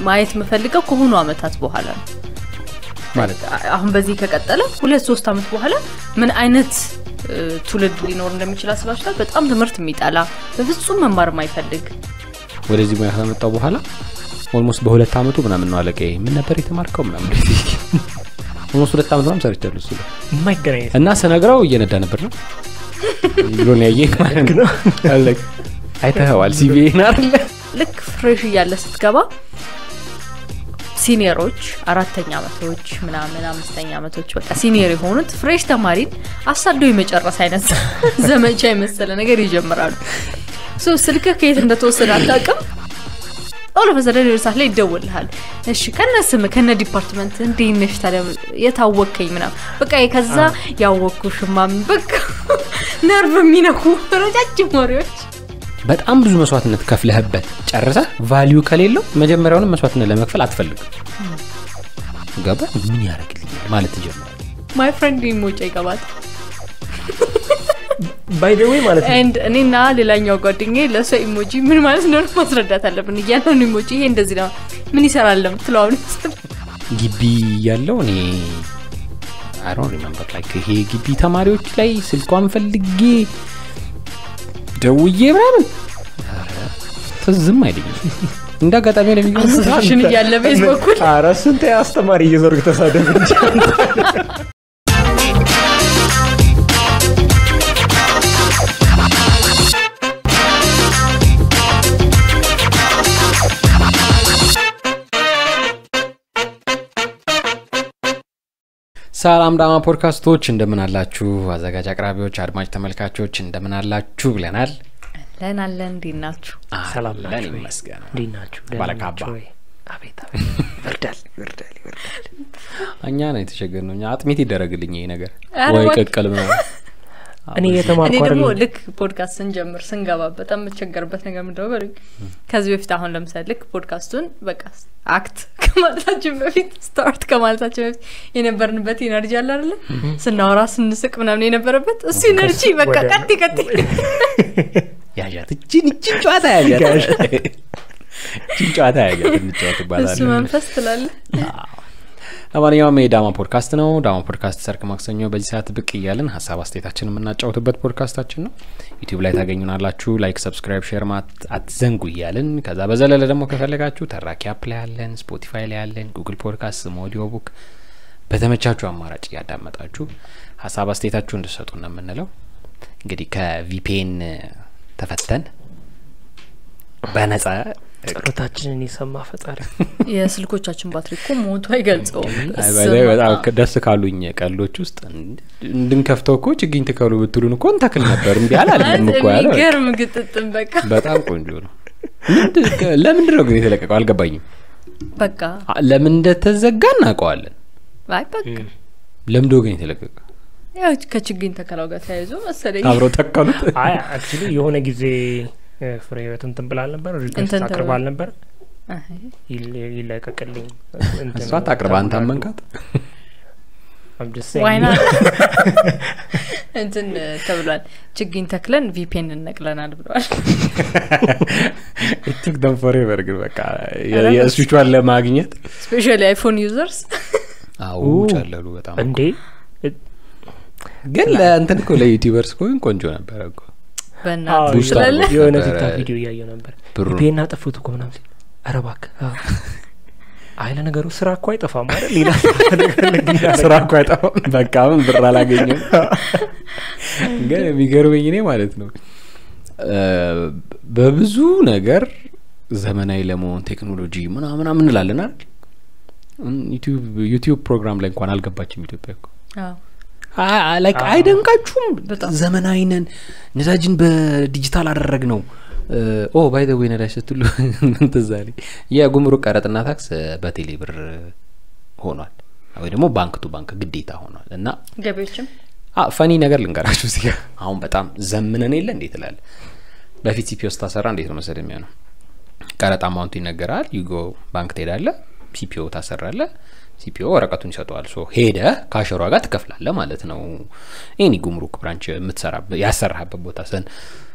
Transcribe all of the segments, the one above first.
ማየት የምፈልገው ከሆኑ አመታት በኋላ ነው። ማለት አሁን በዚህ ከቀጠለ ሁለት ሶስት አመት በኋላ ምን አይነት እ፣ ትውልድ ሊኖር እንደሚችል አስባችኋል? በጣም ትምህርት የሚጠላ በፍጹም መማር የማይፈልግ ወደዚህ ሙያ ከመጣው በኋላ ኦልሞስት በሁለት አመቱ ምናምን ነው አለቀ ምን ነበር የተማርከው ምናምን ኦልሞስት ሁለት አመት ምናምን ሰርቻለሁ እሱ ላይ የማይገናኝ እና ስነግረው እየነዳ ነበር ነው ብሎ ነው ያየኝ ማለት ነው አለቀ አይተኸዋል ሲቪዬን አይደለ ልክ ፍሬሽ እያለ ስትገባ ሲኒየሮች አራተኛ አመቶች ምናምን አምስተኛ አመቶች በቃ ሲኒየር የሆኑት ፍሬሽ ተማሪን አሳደው የመጨረስ አይነት ዘመቻ የመሰለ ነገር ይጀምራሉ። ሶ ስልክህ ከየት እንደተወሰደ አታውቅም። ኦሎ በዘደን ሰዓት ላይ ይደውልሃል። እሺ ከነ ስም ከነ ዲፓርትመንት እንዴት ነሽ ታዲያ የታወከኝ ምናምን በቃ ከዛ ያወቅኩሽማ በቃ ነርቭ የሚነኩ ረጃጅም ወሬዎች በጣም ብዙ መስዋዕትነት ከፍለህበት ጨርሰህ ቫሊዩ ከሌለው መጀመሪያውንም መስዋዕትነት ለመክፈል አትፈልግም ገባ ምን ያደርግልኛል ማለት ይጀምራል ማይ ፍሬንድ ሞጫ ይገባል ባይ ዘ ዌይ ማለት ነው ኤንድ እኔና ሌላኛው ጓደኛ ለእሷ ኢሞጂ ምን ማለት እንደሆነ ማስረዳት አለብን። እያንዳንዱ ኢሞጂ ይሄ እንደዚህ ነው ምን ይሰራል ለምትለው አሁን ግቢ ያለው እኔ አሮን ሪመምበር ላይክ ይሄ ግቢ ተማሪዎች ላይ ስልኳን ፈልጌ ደውዬ ምናምን ኧረ ትዝም አይለኝም እንደ አጋጣሚ አስሽን እያለ ቤዝ በኩል ኧረ ስንት አስተማሪ እየዞርክ ተሳደብ እንጂ ሰላም ዳማ ፖድካስቶች እንደምን አላችሁ አዘጋጅ አቅራቢዎች አድማጭ ተመልካቾች እንደምን አላችሁ ብለናል ለን አለን እንዴት ናችሁ? ሰላም አለን ናችሁ ወይ? ይመስገን እንዴት ናችሁ ደህና ባለካባ። ናችሁ ወይ? አቤት አቤት ይወርዳል ይወርዳል ይወርዳል እኛ ነው የተቸገር ነው እኛ አጥሜት ይደረግልኝ ይሄ ነገር ኧረ ወይ እባክህ። ቅቅል ምናምን እኔ እኔ የተማርኩ ደግሞ አይደለም ልክ ፖድካስት ስንጀምር ስንገባ በጣም የምቸገርበት ነገር ምንድነው በሉኝ። ከዚህ በፊት አሁን ለምሳሌ ልክ ፖድካስቱን በቃ አክት ከማለታችን በፊት ስታርት ከማለታችን በፊት የነበርንበት ኢነርጂ አለ አይደለ? ስናወራ ስንስቅ ምናምን የነበረበት እሱ ኢነርጂ በቃ ወደ- ቀጥ ቀጥ ያዣት እችን እችን ጨዋታ ያዣት እችን ጨዋታ ያዣት እንጫወት እሱ ይባላል መንፈስ ትላለ ለማንኛውም የዳማ ፖድካስት ነው ዳማ ፖድካስት ሰርክ ማክሰኞ በዚህ ሰዓት ብቅ እያልን ሀሳብ አስተያየታችን የምናጫወትበት ፖድካስታችን ነው ዩቲዩብ ላይ ታገኙናላችሁ ላይክ ሰብስክራይብ ሼር ማት አትዘንጉ እያልን ከዛ በዘለለ ደግሞ ከፈለጋችሁ ተራኪ አፕ ላይ ያለን ስፖቲፋይ ላይ ያለን ጉግል ፖድካስት ስም ኦዲዮ ቡክ በተመቻችሁ አማራጭ እያዳመጣችሁ ሀሳብ አስተያየታችሁ እንድሰጡ ነው የምንለው እንግዲህ ከቪፒኤን ተፈተን በነጻ ጸሎታችንን የሰማ ፈጣሪ የስልኮቻችን ባትሪ እኮ ሞቱ አይገልጸውም አይ በላይ በጣም ከ- ደስ ካሉኝ ቀልዶች ውስጥ እንድ- እንድንከፍተው እኮ ችግኝ ትከሉ ብትሉን እኮ እንተክል ነበር እምቢ አላለም እኮ ያለ የሚገርም ግጥጥም በቃ በጣም ቆንጆ ነው ምንድ- ከ- ለምንድን ነው ግን የተለቀቀው አልገባኝም በቃ አ- ለምን እንደተዘጋ እናውቀዋለን አይ በቃ ለምዶ ግን የተለቀቀ ያው ከችግኝ ተከላው ጋር ተያይዞ መሰለኝ አብረው ተከሉት አይ አክቹሊ የሆነ ጊዜ እ፣ ፍሬ ህይወት እንትን ብላ አልነበር ሪኩዌስት እንትን አቅርባ ተብሎ- አልነበር አይ፣ ይል- ይለቀቅልኝ እንትን እሷ ታቅርባ አንተ ተብሏል። መንካት I'm just saying. ዋይና እንትን ተብሏል ችግኝ ተክለን ቪፒኤን እነቅለናል ብለዋል ቲክ ደም ፎሬቨር ግን በቃ የ- ኧረ የእሱቿን ለማግኘት ስፔሻሊ አይፎን ዩዘርስ አዎ ኡ። ጨለሉ በጣም እንዴ ግን ለእንትን እኮ ለዩቲዩበርስ እኮ ግን ቆንጆ ነበረ እኮ በእናትህ አዎ፣ ቡስት ስላለ አድርጎ የሆነ ነበረ ቲክታክ ቪዲዮ እያየው ነበር ብሩ ፔና ጠፉት እኮ ምናምን ሲል ኧረ እባክህ አዎ። አይ ለነገሩ ስራ እኮ አይጠፋም አይደል ሌላ ስራ እኮ አይጠፋም በቃ አሁን ብር አላገኘም ግን የሚገርመኝ እኔ ማለት ነው እ፣ በብዙ ነገር ዘመናዊ ለመሆን ቴክኖሎጂ ምናምናም እንላለን አይደል እም፣ ዩቲዩብ- ዩቲዩብ ፕሮግራም ላይ እንኳን አልገባችም ኢትዮጵያ እኮ አዎ። አ- አ- ላይክ አዎ። አይደንቃችሁም በጣም። ዘመናዊ ነን ነዳጅን በዲጂታል አደረግ ነው ኦ ባይ ዘ ወይ ነዳጅ ስትሉ ምን ትዝ አለኝ የጉምሩክ ቀረጥና ታክስ እ፣ በቴሌ ብር ሆኗል ወይ ደግሞ ባንክ ቱ ባንክ ግዴታ ሆኗል እና ገቢዎችም አ ፈኒ ነገር ልንገራችሁ እዚህ ጋር አሁን በጣም ዘምነን የለ እንዴት ትላለ በፊት ሲፒኦ ስታሰራ እንዴት ነው መሰለህ የሚሆነው ቀረጥ አማውንቱ ይነገራል ዩጎ ባንክ ትሄዳለ ሲፒኦ ታሰራለ ሲፒኦ ወረቀቱን ይሰጠዋል ሶ ሄደ ካሸሯ ጋር ትከፍላለ ማለት ነው ኤኒ ጉምሩክ ብራንች የምትሰራበት ያሰራህበት ቦታ ሰን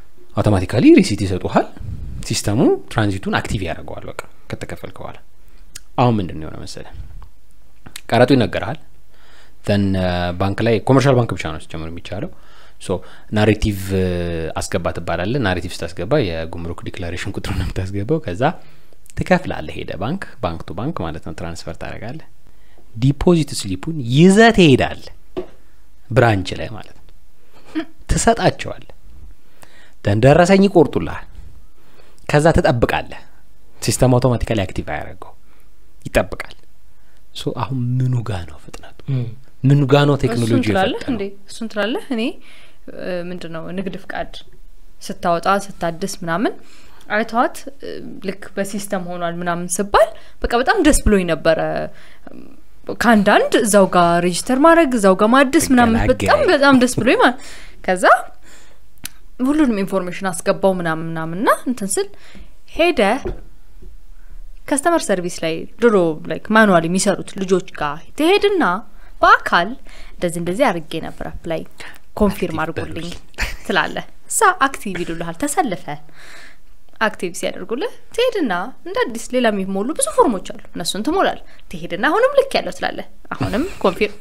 አውቶማቲካሊ ሪሲት ይሰጡሃል ሲስተሙ ትራንዚቱን አክቲቭ ያደርገዋል በቃ ከተከፈልክ በኋላ አሁን ምንድን ነው የሆነ መሰለ ቀረጡ ይነገርሃል ዘን ባንክ ላይ ኮመርሻል ባንክ ብቻ ነው ሲጀምር የሚቻለው ሶ ናሬቲቭ አስገባ ትባላለ ናሬቲቭ ስታስገባ የጉምሩክ ዲክላሬሽን ቁጥሩ ነው የምታስገባው ከዛ ትከፍላለህ ሄደ ባንክ ባንክ ቱ ባንክ ማለት ነው ትራንስፈር ታደርጋለህ ዲፖዚት ስሊፑን ይዘህ ትሄዳለህ ብራንች ላይ ማለት ነው ትሰጣቸዋል ደረሰኝ ይቆርጡልሃል ከዛ ትጠብቃለህ ሲስተም አውቶማቲካሊ አክቲቭ አያደረገው ይጠብቃል ሶ አሁን ምኑ ጋ ነው ፍጥነቱ ምኑ ጋ ነው እሱን ቴክኖሎጂ ትላለህ የፈጠነው እንዴ እሱን ትላለህ እኔ ምንድን ነው ንግድ ፍቃድ ስታወጣ ስታድስ ምናምን አይተዋት እ፣ ልክ በሲስተም ሆኗል ምናምን ስባል በቃ በጣም ደስ ብሎኝ ነበረ ከአንዳንድ እዛው ጋር ሬጅስተር ማድረግ እዛው ጋር ማድስ ምናምን ተገላገለ። በጣም በጣም ደስ ብሎኝ ማለት ከዛ ሁሉንም ኢንፎርሜሽን አስገባው ምናምን ምናምን ና እንትን ስል ሄደ ከስተመር ሰርቪስ ላይ ድሮ ላይክ ማኑዋል የሚሰሩት ልጆች ጋር ትሄድና በአካል እንደዚህ እንደዚህ አድርጌ ነበር አፕላይ ኮንፊርም አድርጎልኝ ትላለህ እሳ አክቲቭ ይሉልሃል ተሰልፈ አክቲቭ ሲያደርጉልህ ትሄድና እንደ አዲስ ሌላ የሚሞሉ ብዙ ፎርሞች አሉ እነሱን ትሞላል ትሄድና አሁንም ልክ ያለው ትላለህ አሁንም ኮንፊርም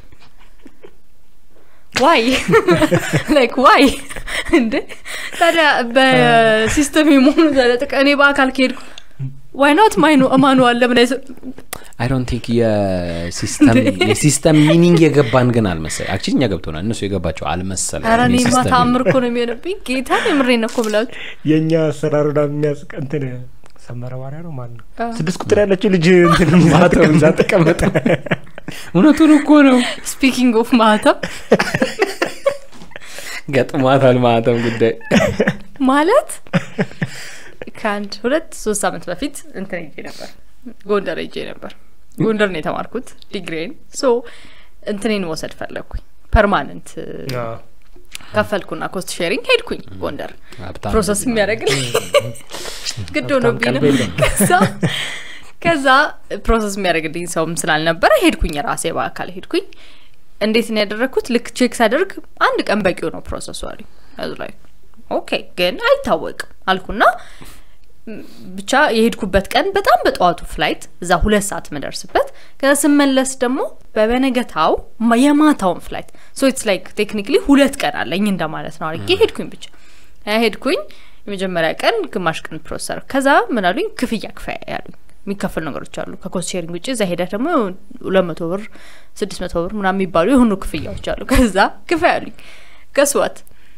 ዋይ ላይክ ዋይ እንዴ ታዲያ በሲስተም የመሆኑ ታዲያ ጥቅ- እኔ በአካል ከሄድኩ ዋይ ኖት ማይኑ ማኑዋል ለምን አይሰ አይ ዶንት ቲንክ የሲስተም የሲስተም ሚኒንግ የገባን ግን አልመሰለ አክቹሊ እኛ ገብቶናል እነሱ የገባቸው አልመሰለ ኧረ እኔማ ተአምር እኮ ነው የሚሆንብኝ ጌታ የምሬን ነው እኮ ብላችሁ የእኛ አሰራር ዳ የሚያስቅ እንትን ሰመረ ባሪያ ነው ማለት ነው አዎ። ስድስት ቁጥር ያለችው ልጅ እንትን ማተው እዛ ተቀመጠ እውነቱን እኮ ነው ስፒኪንግ ኦፍ ማህተም ገጥሟታል ማለትም ጉዳይ ማለት ከአንድ ሁለት ሶስት አመት በፊት እንትን ሄጄ ነበር ጎንደር ሄጄ ነበር ጎንደር ነው የተማርኩት ዲግሪን ሶ እንትኔን መውሰድ ፈለግኩኝ ፐርማነንት አዎ። ከፈልኩና ኮስት ሼሪንግ ሄድኩኝ ጎንደር ሀብታም ፕሮሰስ የሚያደርግልኝ ግድ ሆኖብኝ ነው ቀልብ የለም። ከዛ ከዛ ፕሮሰስ የሚያደርግልኝ ሰውም ስላልነበረ ሄድኩኝ ራሴ በአካል ሄድኩኝ እንዴት ነው ያደረግኩት ልክ ቼክ ሳደርግ አንድ ቀን በቂው ነው ፕሮሰሱ አሉኝ አዙ ላይ ኦኬ ግን አይታወቅም አልኩና ም፣ ብቻ የሄድኩበት ቀን በጣም በጠዋቱ ፍላይት እዛ ሁለት ሰዓት ምደርስበት ከዛ ስመለስ ደግሞ በበነገታው ማ- የማታውን ፍላይት ሶ ኢትስ ላይክ ቴክኒክሊ ሁለት ቀን አለኝ እንደማለት ነው አድርጌ ሄድኩኝ ብቻ ያ ሄድኩኝ የመጀመሪያ ቀን ግማሽ ቀን ፕሮሰር ከዛ ምን አሉኝ ክፍያ ክፈያ ያሉኝ የሚከፈሉ ነገሮች አሉ ከኮስት ሼሪንግ ውጭ እዛ ሄዳ ደግሞ ሁለት መቶ ብር ስድስት መቶ ብር ምናምን የሚባሉ የሆኑ ክፍያዎች አሉ ከዛ ክፈያ ያሉኝ ገስዋት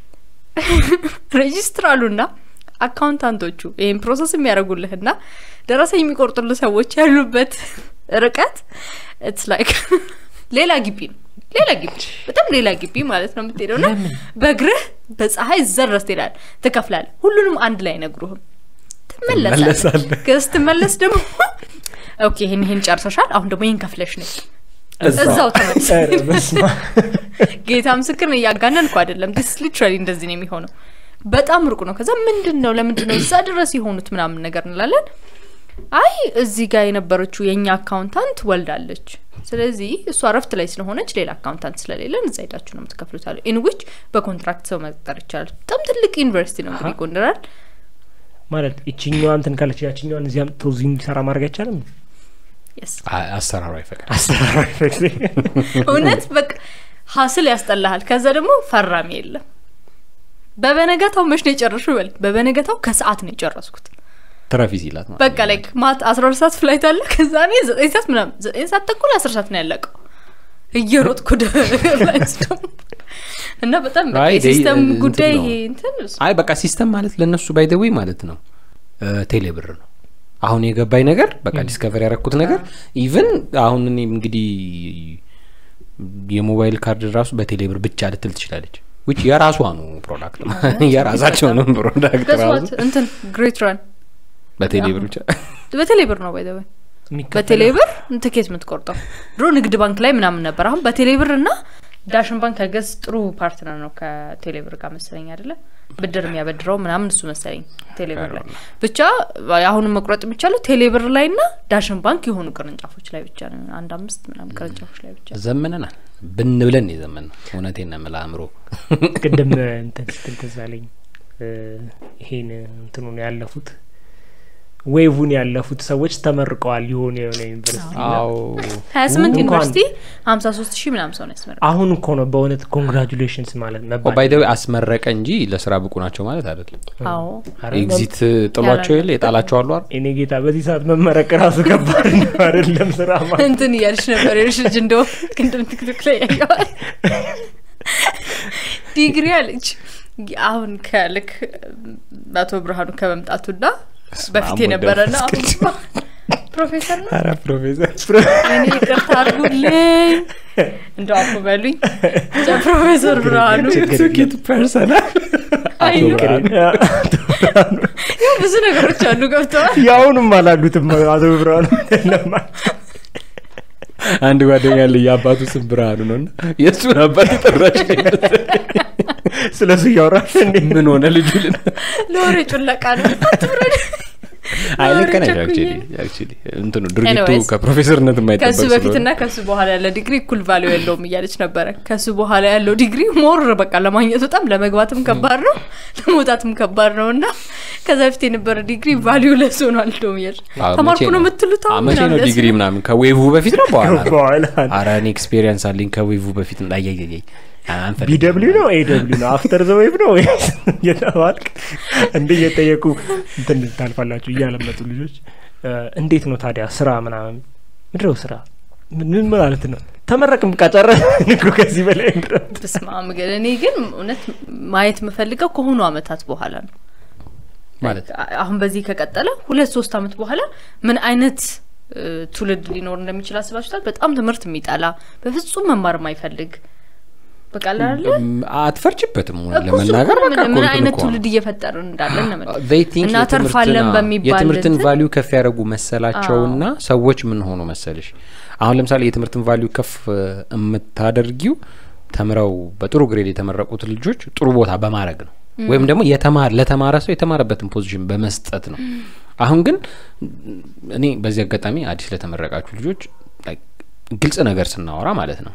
ሬጂስትራሉና አካውንታንቶቹ ይህን ፕሮሰስ የሚያደርጉልህና ደረሰኝ የሚቆርጡልህ ሰዎች ያሉበት ርቀት ኢትስ ላይክ ሌላ ግቢ ነው ሌላ ግቢ በጣም ሌላ ግቢ ማለት ነው የምትሄደው ና በእግርህ በፀሐይ እዛ ድረስ ትሄዳለህ ትከፍላለህ ሁሉንም አንድ ላይ አይነግሩህም ትመለሳለህ ትመለሳለህ። ከዛ ስትመለስ ደግሞ ኦኬ ይህን ይህን ጨርሰሻል አሁን ደግሞ ይህን ከፍለሽ ነው እዛው ተመልሰ ኧረ በስመ አብ። ጌታ ምስክር ነው እያጋነንኩ አይደለም ዲስ ሊትራሊ እንደዚህ ነው የሚሆነው በጣም ሩቅ ነው ከዛ ምንድን ነው ለምንድን ነው እዛ ድረስ የሆኑት ምናምን ነገር እንላለን አይ እዚህ ጋር የነበረችው የእኛ አካውንታንት ወልዳለች ስለዚህ እሷ እረፍት ላይ ስለሆነች ሌላ አካውንታንት ስለሌለን እዛ ሄዳችሁ ነው የምትከፍሉት አለ ኢንዊች በኮንትራክት ሰው መቅጠር ይቻላል በጣም ትልቅ ዩኒቨርሲቲ ነው እንግዲህ አሃ። ጎንደራል ማለት ይችኛዋ እንትን ካለች ያችኛዋን እዚያም ቶ እዚህ እንዲሰራ ማድረግ አይቻልም የስ አ- አሰራሩ አይፈቅድ አሰራር አይፈቅድ። እውነት በቃ ሀስል ያስጠላሃል ከዛ ደግሞ ፈራሚ የለም በበነገታው መች ነው የጨረሹ በል በበነገታው ከሰዓት ነው የጨረስኩት ትረፊ ሲላት ማለት በቃ ላይክ ማት አስራ ሁለት ሰዓት ፍላይት አለ ከዛ እኔ ዘጠኝ ሰዓት ምናምን ዘጠኝ ሰዓት ተኩል አስር ሰዓት ነው ያለቀው እየሮጥኩ ወደ ኤርላይንስ ደግሞ እና በጣም በቃ አይ፣ የሲስተም እንትን ጉዳይ ነው። ይሄ እንትን አይ በቃ ሲስተም ማለት ለእነሱ ባይደዊ ማለት ነው ቴሌ ብር ነው አሁን የገባኝ ነገር በቃ ዲስከቨር ያረኩት ነገር ኢቭን አሁን እኔ እንግዲህ የሞባይል ካርድ ራሱ በቴሌ ብር ብቻ ልትል ትችላለች ውጭ የራሷ ነው ፕሮዳክት የራሳቸው ነው ፕሮዳክት ራሱ ገጽዋት እንትን ግሬት ራን በቴሌ ብር ብቻ በቴሌ ብር ነው ባይዘወ የሚከፈለው- በቴሌ ብር ትኬት የምትቆርጠው ድሮ ንግድ ባንክ ላይ ምናምን ነበር አሁን በቴሌ ብር እና ዳሽን ባንክ ከገዝ ጥሩ ፓርትነር ነው ከቴሌ ብር ጋር መሰለኝ አይደለ ብድር የሚያበድረው ምናምን እሱ መሰለኝ ቴሌ ብር ላይ ብቻ አሁንም መቁረጥ የሚቻለው ቴሌ ብር ላይ ና ዳሽን ባንክ የሆኑ ቅርንጫፎች ላይ ብቻ ነው አንድ አምስት ምናምን ቅርንጫፎች ላይ ብቻ ዘመነናል ብን ብለን የዘመን ነው እውነቴን ነው የምልህ አእምሮ ቅድም እንትን ስትል ትዝ አለኝ እ፣ ይሄን እንትኑን ያለፉት ዌቭን ያለፉት ሰዎች ተመርቀዋል የሆነ የሆነ ዩኒቨርሲቲ እና አዎ ሀያ ስምንት እንኳን- ዩኒቨርሲቲ ሀምሳ ሶስት ሺህ ምናምን ሰው ነው ያስመረቀው አሁን እኮ ነው በእውነት ኮንግራጁሌሽንስ ማለት መባል ባይደዊ አስመረቀ እንጂ ለስራ ብቁ ናቸው ማለት አይደለም አዎ ኧረ ኤግዚት ጥሏቸው የለ የጣላቸው አሉ አይደል? እኔ ጌታ በዚህ ሰዓት መመረቅ ራሱ ከባድ ነው አይደለም ስራ ማለት እንትን እያልሽ ነበር የልሽ ልጅ እንደው ቅድም ቲክቶክ ላይ ያየዋል ዲግሪ አለች አሁን ከልክ አቶ ብርሃኑ ከመምጣቱና በፊት አብ የነበረ ወልድ ና መንፈስ ፕሮፌሰር ነው ኧረ ፕሮፌሰር እኔ ይቅርታ አድርጉልኝ እንደው አፉ በሉኝ ብቻ ፕሮፌሰር ብርሃኑ ቱኪት ፐርሰናል አይ አቶ ነው። ብርሃኑ ያው ብዙ ነገሮች አሉ ገብተዋል የአሁኑም አላሉትም አቶ ብርሃኑ ለማ- አንድ ጓደኛ ያለ የአባቱ ስም ብርሃኑ ነው እና የእሱን አባት የጠራች ስለ እሱ እያወራሽ እንዴ ምን ሆነ ልጁ ልን ለወሬ ጩለቃ ነው አትፍረድ አይ ልክ ነሽ ቸኩዬ። actually actually እንትኑ ድርጊቱ Anyways፣ ከፕሮፌሰርነት የማይጠበቅ ከሱ ስለሆነ በፊትና ከሱ በኋላ ያለ ዲግሪ እኩል ቫሊዩ የለውም እያለች ነበረ ከሱ በኋላ ያለው ዲግሪ ሞር በቃ ለማግኘት በጣም ለመግባትም ከባድ ነው ለመውጣትም ከባድ ነው እና ከዛ በፊት የነበረ ዲግሪ ቫሊዩ ለሱ ነው አልደውም እያለች አዎ፣ ተማርኩ መቼ ነው የምትሉት አዎ፣ አሁን መቼ ነው ምናምን ዲግሪ ያስብል። ምናምን ከዌቭ በፊት ነው በኋላ ነው በኋላ አረ እኔ ኤክስፔሪየንስ አለኝ ከዌቭ በፊት አያያያይ አንፈልግም። ቢደብሊው ነው ኤደብሊው ነው አፍተር ዘ ዌቭ ነው ወይስ እየተባልክ እንደ እየጠየቁ እንትን ታልፋላችሁ እያለመጡ ልጆች እ፣ እንዴት ነው ታዲያ ስራ ምናምን ምድረው ስራ ምን ምን ማለት ነው ተመረቅም ቀጨረ እኮ ከዚህ በላይ ምንድነው? በስመ አብ ግን እኔ ግን እውነት ማየት የምፈልገው ከሆኑ አመታት በኋላ ነው ማለት አሁን በዚህ ከቀጠለ ሁለት ሶስት አመት በኋላ ምን አይነት እ፣ ትውልድ ሊኖር እንደሚችል አስባችሁታል በጣም ትምህርት የሚጠላ በፍጹም መማር የማይፈልግ በቃ ላለ እም፣ አትፈርጅበትም ሆነ እኮ እሱ ለመናገር እኮ ነው በቃ ምን- ምን እኮ አይነት እንትን እኮ ነው። ትውልድ እየፈጠርን እንዳለን ነው የምልህ። They think እናተርፋለን የትምህርትን- በሚባል የትምህርትን እንትን- ቫሊዩ ከፍ ያደረጉ መሰላቸውና ሰዎች ምን ሆኑ መሰልሽ አሁን ለምሳሌ የትምህርትን ቫሊዩ ከፍ እ፣ የምታደርጊው ተምረው በጥሩ ግሬድ የተመረቁት ልጆች ጥሩ ቦታ በማድረግ ነው ወይም ደግሞ የተማረ ለተማረ ሰው የተማረበትን ፖዚሽን በመስጠት ነው አሁን ግን እኔ በዚህ አጋጣሚ አዲስ ለተመረቃችሁ ልጆች like ግልጽ ነገር ስናወራ ማለት ነው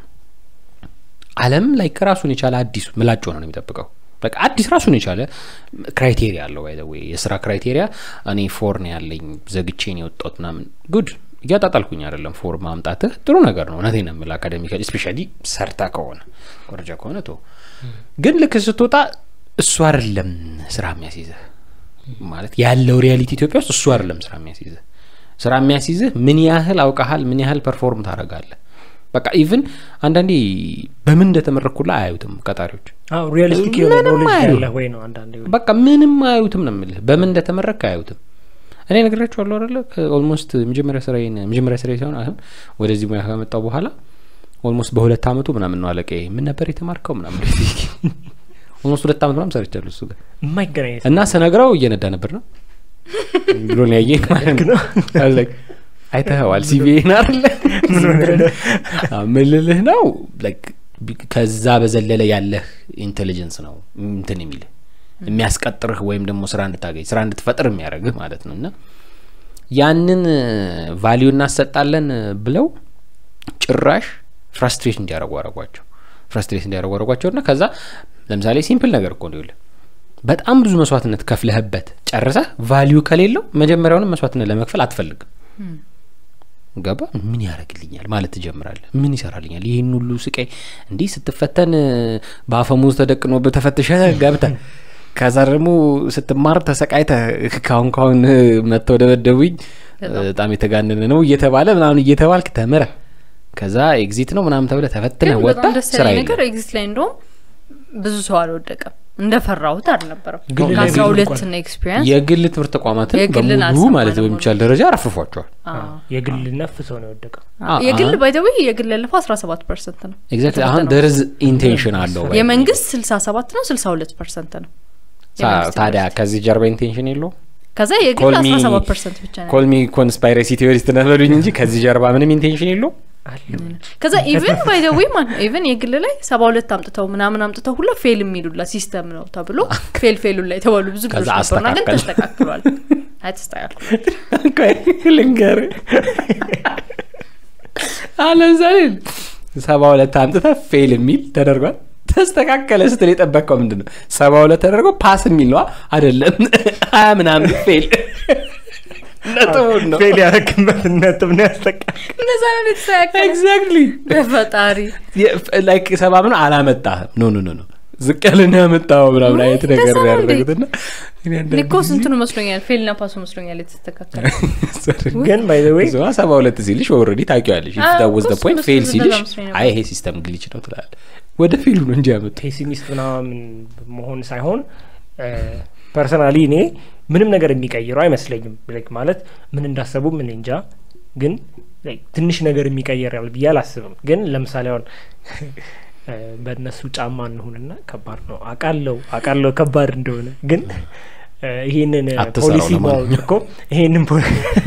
አለም ላይ ከራሱን የቻለ አዲሱ ምላጭ ሆነ ነው የሚጠብቀው በቃ አዲስ ራሱን የቻለ ክራይቴሪያ አለው ባይ ወይ የስራ ክራይቴሪያ እኔ ፎር ነው ያለኝ ዘግቼ ነው የወጣሁት ምናምን ጉድ እያጣጣልኩኝ አይደለም ፎር ማምጣትህ ጥሩ ነገር ነው እውነቴን ነው የምልህ አካደሚካሊ ስፔሻሊ ሰርታ ከሆነ ኮረጃ ከሆነ ቶ ግን ልክ ስትወጣ እሱ አይደለም ስራ የሚያስይዝህ ማለት ያለው ሪያሊቲ ኢትዮጵያ ውስጥ እሱ አይደለም ስራ የሚያስይዝህ ስራ የሚያስይዝህ ምን ያህል አውቀሃል ምን ያህል ፐርፎርም ታደርጋለህ በቃ ኢቭን አንዳንዴ በምን እንደተመረኩላ አያዩትም ቀጣሪዎች አዎ ሪያሊስቲክ የሆነ ምንም ኖሌጅ አይሉ። ያለ ወይ ነው አንዳንዴ በቃ ምንም አያዩትም ነው የምልህ በምን እንደተመረክ አያዩትም እኔ ነግራችኋለሁ አይደለ ኦልሞስት መጀመሪያ ስራዬን መጀመሪያ ስራዬ ሳይሆን አሁን ወደዚህ ሙያ ከመጣው በኋላ ኦልሞስት በሁለት አመቱ ምናምን ነው አለቀ ምን ነበር የተማርከው ምናምን ኦልሞስት ሁለት አመት ምናምን ሰርቻለሁ እሱ ጋር የማይገናኝ እና ስነግረው እየነዳ ነበር ነው ብሎ ነው ያየኝ ማለት ነው I was like, አይተኸዋል ሲቪን አለ ምን ልልህ ነው like ቢ- ከዛ በዘለለ ያለህ ኢንቴሊጀንስ ነው እንትን የሚልህ የሚያስቀጥርህ ወይም ደግሞ ስራ እንድታገኝ ስራ እንድትፈጥር የሚያደርግህ ማለት ነው እና ያንን ቫሊዩ እናሰጣለን ብለው ጭራሽ ፍራስትሬት እንዲያደርጉ አረጓቸው ፍራስትሬት እንዲያደርጉ አረጓቸው እና ከዛ ለምሳሌ ሲምፕል ነገር እኮ ነው ይኸውልህ በጣም ብዙ መስዋዕትነት ከፍለህበት ጨርሰህ ቫሊዩ ከሌለው መጀመሪያውንም መስዋዕትነት ለመክፈል አትፈልግም ገባ ምን ያደርግልኛል ማለት ትጀምራለህ ምን ይሰራልኛል ይህን ሁሉ ስቃይ እንዲህ ስትፈተን በአፈሙዝ ተደቅኖብህ ተፈትሸህ ገብተህ ከዛ ደግሞ ስትማር ተሰቃይተህ ካሁን ካሁን መጥተው ደበደቡኝ በጣም የተጋነነ ነው እየተባለ ምናምን እየተባልክ ተምረህ ከዛ ኤግዚት ነው ምናምን ተብለ ተፈትነ ግን ወጣ በጣም ደስ ስራ ያለኝ ነገር የለም ኤግዚት ላይ እንደውም ብዙ ሰው አልወደቀም እንደፈራሁት አልነበረም ግል ላይ ከአስራ ብዙ ሁለት እንኳን ና ኤክስፒሪንስ የግል ትምህርት ተቋማትን የግልን በሙሉ አልሰማንም ማለት ሁሉ። በሚቻል ደረጃ ረፍፏቸዋል የግል ነፍ ሰው ነው የወደቀው የግል ባይተዊ የግል ያለፈው አስራ ሰባት ፐርሰንት ነው ኤግዛክትሊ አሁን ደርዝ ኢንቴንሽን አለው by the way። የመንግስት ስልሳ ሰባት ነው ስልሳ ሁለት ፐርሰንት ነው ሳ- የመንግስት ታዲያ ዩኒቨርሲቲ። ከዚህ ጀርባ ኢንቴንሽን የለው ከዛ የግል ኮልሚ አስራ ሰባት ፐርሰንት ብቻ ነው ኮልሚ ኮንስፓይረሲ ቴዎሪስት ነበሉኝ እንጂ ከዚህ ጀርባ ምንም ኢንቴንሽን የለው አለ ከዛ ኢቨን ባይ ዘ ዌይ ማለት ነው ኢቨን የግል ላይ ሰባ ሁለት አምጥተው ምናምን አምጥተው ሁላ ፌል የሚሉላ ሲስተም ነው ተብሎ ፌል ፌሉ ላይ የተባሉ ብዙ ከዛ ልጆች ነበሩና ግን አስተካከል። ተስተካክሏል አይ ተስተካክሏል ልንገር ለምሳሌ ሰባ ሁለት አምጥተ ፌል የሚል ተደርጓል ተስተካከለ ስትል የጠበቀው ምንድን ነው ሰባ ሁለት ተደርጎ ፓስ የሚል ነዋ አይደለም ሀያ ምናምን ፌል ነጥቡን ነው ፌል ያደረግበት ነጥብ ነው ያስጠቃል እነዛ ነው የተስተካከለ ኤግዛክትሊ በፈጣሪ ላይክ ሰባ ምን አላመጣህም ኖ ኖ ኖ ኖ ዝቅ ያለን ያመጣው ምናምን አይነት ነገር እንደዛ ነው እንዴ? ያደረግትና እኔ አንዳንድ እኮ ስንትኑ መስሎኛል ፌልና ፓሱ መስሎኛል የተስተካከለ ጊዜ- ግን ባይ ዘ ዌይ እዚዋ ሰባ ሁለት ሲልሽ ኦልሬዲ ታውቂዋለሽ አዎ፣ ታወዝ እኮ ፖይንት እሱ ፌል እንደዛ ሲልሽ መስሎኝ ነበር። አይ ይሄ ሲስተም ግሊች ነው ትላል ወደ ፌሉ ነው እንጂ ያመጡ ፔሲሚስት ምናምን መሆን ሳይሆን ፐርሰናሊ እኔ ምንም ነገር የሚቀይረው አይመስለኝም ላይክ ማለት ምን እንዳሰቡ ምን እንጃ ግን ላይክ ትንሽ ነገር የሚቀይራል ብዬ አላስብም ግን ለምሳሌ አሁን እ፣ በእነሱ ጫማ እንሁንና ከባድ ነው አቃለው አቃለው ከባድ እንደሆነ ግን እ፣ ይሄንን አትሰራው ፖሊሲ ለማንኛውም። ባወጡ እኮ ይሄንን ፖ-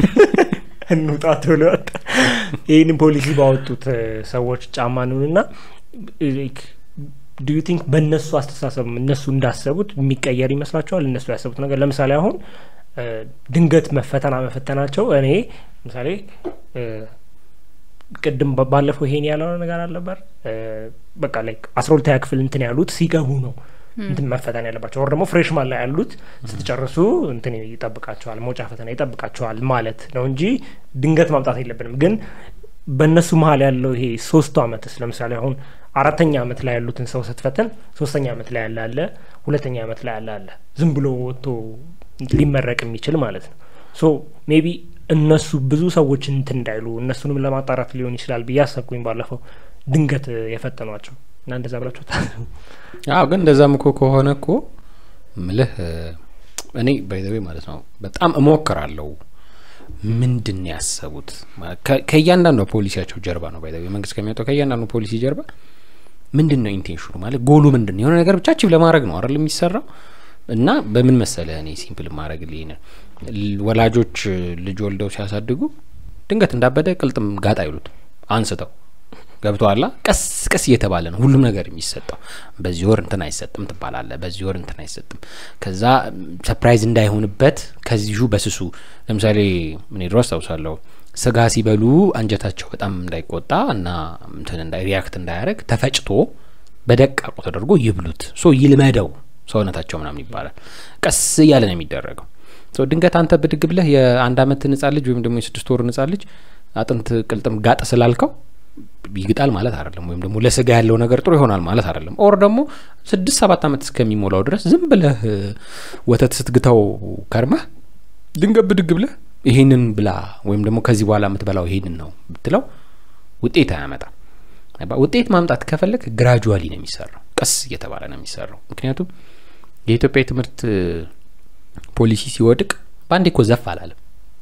እንውጣ ቶሎ ወጣ ይህንን ፖሊሲ ባወጡት እ፣ ሰዎች ጫማ እንሁንና ዱ ዩ ቲንክ በእነሱ አስተሳሰብ እነሱ እንዳሰቡት የሚቀየር ይመስላችኋል? እነሱ ያሰቡት ነገር ለምሳሌ አሁን እ፣ ድንገት መፈተና መፈተናቸው እኔ ለምሳሌ እ፣ ቅድም ባ- ባለፈው ይሄን ያለው ነገር አልነበር እ፣ በቃ ላይ አስራ ሁለተኛ ክፍል እንትን ያሉት ሲገቡ ነው እንትን መፈተን ያለባቸው ወር ደግሞ ፍሬሽማን ላይ ያሉት ስትጨርሱ እንትን ይጠብቃቸዋል መውጫ ፈተና ይጠብቃቸዋል ማለት ነው እንጂ ድንገት ማምጣት የለብንም ግን በእነሱ መሀል ያለው ይሄ ሶስቱ አመትስ ለምሳሌ አሁን አራተኛ አመት ላይ ያሉትን ሰው ስትፈትን ሶስተኛ አመት ላይ ያለ አለ ሁለተኛ አመት ላይ ያለ አለ ዝም ብሎ ወጥቶ ሊመረቅ የሚችል ማለት ነው ሶ ሜቢ እነሱ ብዙ ሰዎች እንትን እንዳይሉ እነሱንም ለማጣራት ሊሆን ይችላል ብዬ አሰብኩኝ ባለፈው ድንገት የፈተኗቸው እና እንደዛ ብላችሁ ታስቡ አዎ ግን እንደዛም እኮ ከሆነ እኮ ምልህ እ፣ እኔ ባይዘዌ ማለት ነው በጣም እሞክራለሁ ምንድን ነው ያሰቡት ማለት ከ- ከእያንዳንዱ ፖሊሲያቸው ጀርባ ነው ባይዘዌ መንግስት ከሚያወጣው ከእያንዳንዱ ፖሊሲ ጀርባ ምንድን ነው ኢንቴንሽኑ ማለት ጎሉ ምንድን ነው የሆነ ነገር ብቻ አቺቭ ለማድረግ ነው አይደል የሚሰራው እና በምን መሰለ እኔ ሲምፕል ማድረግ ልኝ ወላጆች እ፣ ልጅ ወልደው ሲያሳድጉ ድንገት እንዳበደ ቅልጥም ጋጥ አይሉት አንስተው ገብቶሃል ቀስ ቀስ እየተባለ ነው ሁሉም ነገር የሚሰጠው በዚህ ወር እንትን አይሰጥም ትባላለ በዚህ ወር እንትን አይሰጥም ከዛ ሰፕራይዝ እንዳይሆንበት ከዚሁ በስሱ ለምሳሌ እኔ ድሮ አስታውሳለሁ ስጋ ሲበሉ አንጀታቸው በጣም እንዳይቆጣ እና እንትን እንዳይ ሪያክት እንዳያደረግ ተፈጭቶ በደቃቁ ተደርጎ ይብሉት ሶ ይልመደው ሰውነታቸው ምናምን ይባላል ቀስ እያለ ነው የሚደረገው ሶ ድንገት አንተ ብድግ ብለህ የአንድ አመት ህጻን ልጅ ወይም ደግሞ የስድስት ወር ህጻን ልጅ አጥንት ቅልጥም ጋጥ ስላልከው ይግጣል ማለት አይደለም ወይም ደግሞ ለስጋ ያለው ነገር ጥሩ ይሆናል ማለት አይደለም ኦር ደግሞ ስድስት ሰባት አመት እስከሚሞላው ድረስ ዝም ብለህ እ፣ ወተት ስትግታው ከርመህ ድንገት ብድግ ብለህ ይሄንን ብላ ወይም ደግሞ ከዚህ በኋላ የምትበላው ይሄንን ነው ብትለው ውጤት አያመጣም ገባ? ውጤት ማምጣት ከፈለግ ግራጁዋሊ ነው የሚሰራው ቀስ እየተባለ ነው የሚሰራው ምክንያቱም የኢትዮጵያ የትምህርት እ፣ ፖሊሲ ሲወድቅ በአንዴ እኮ ዘፍ አላለም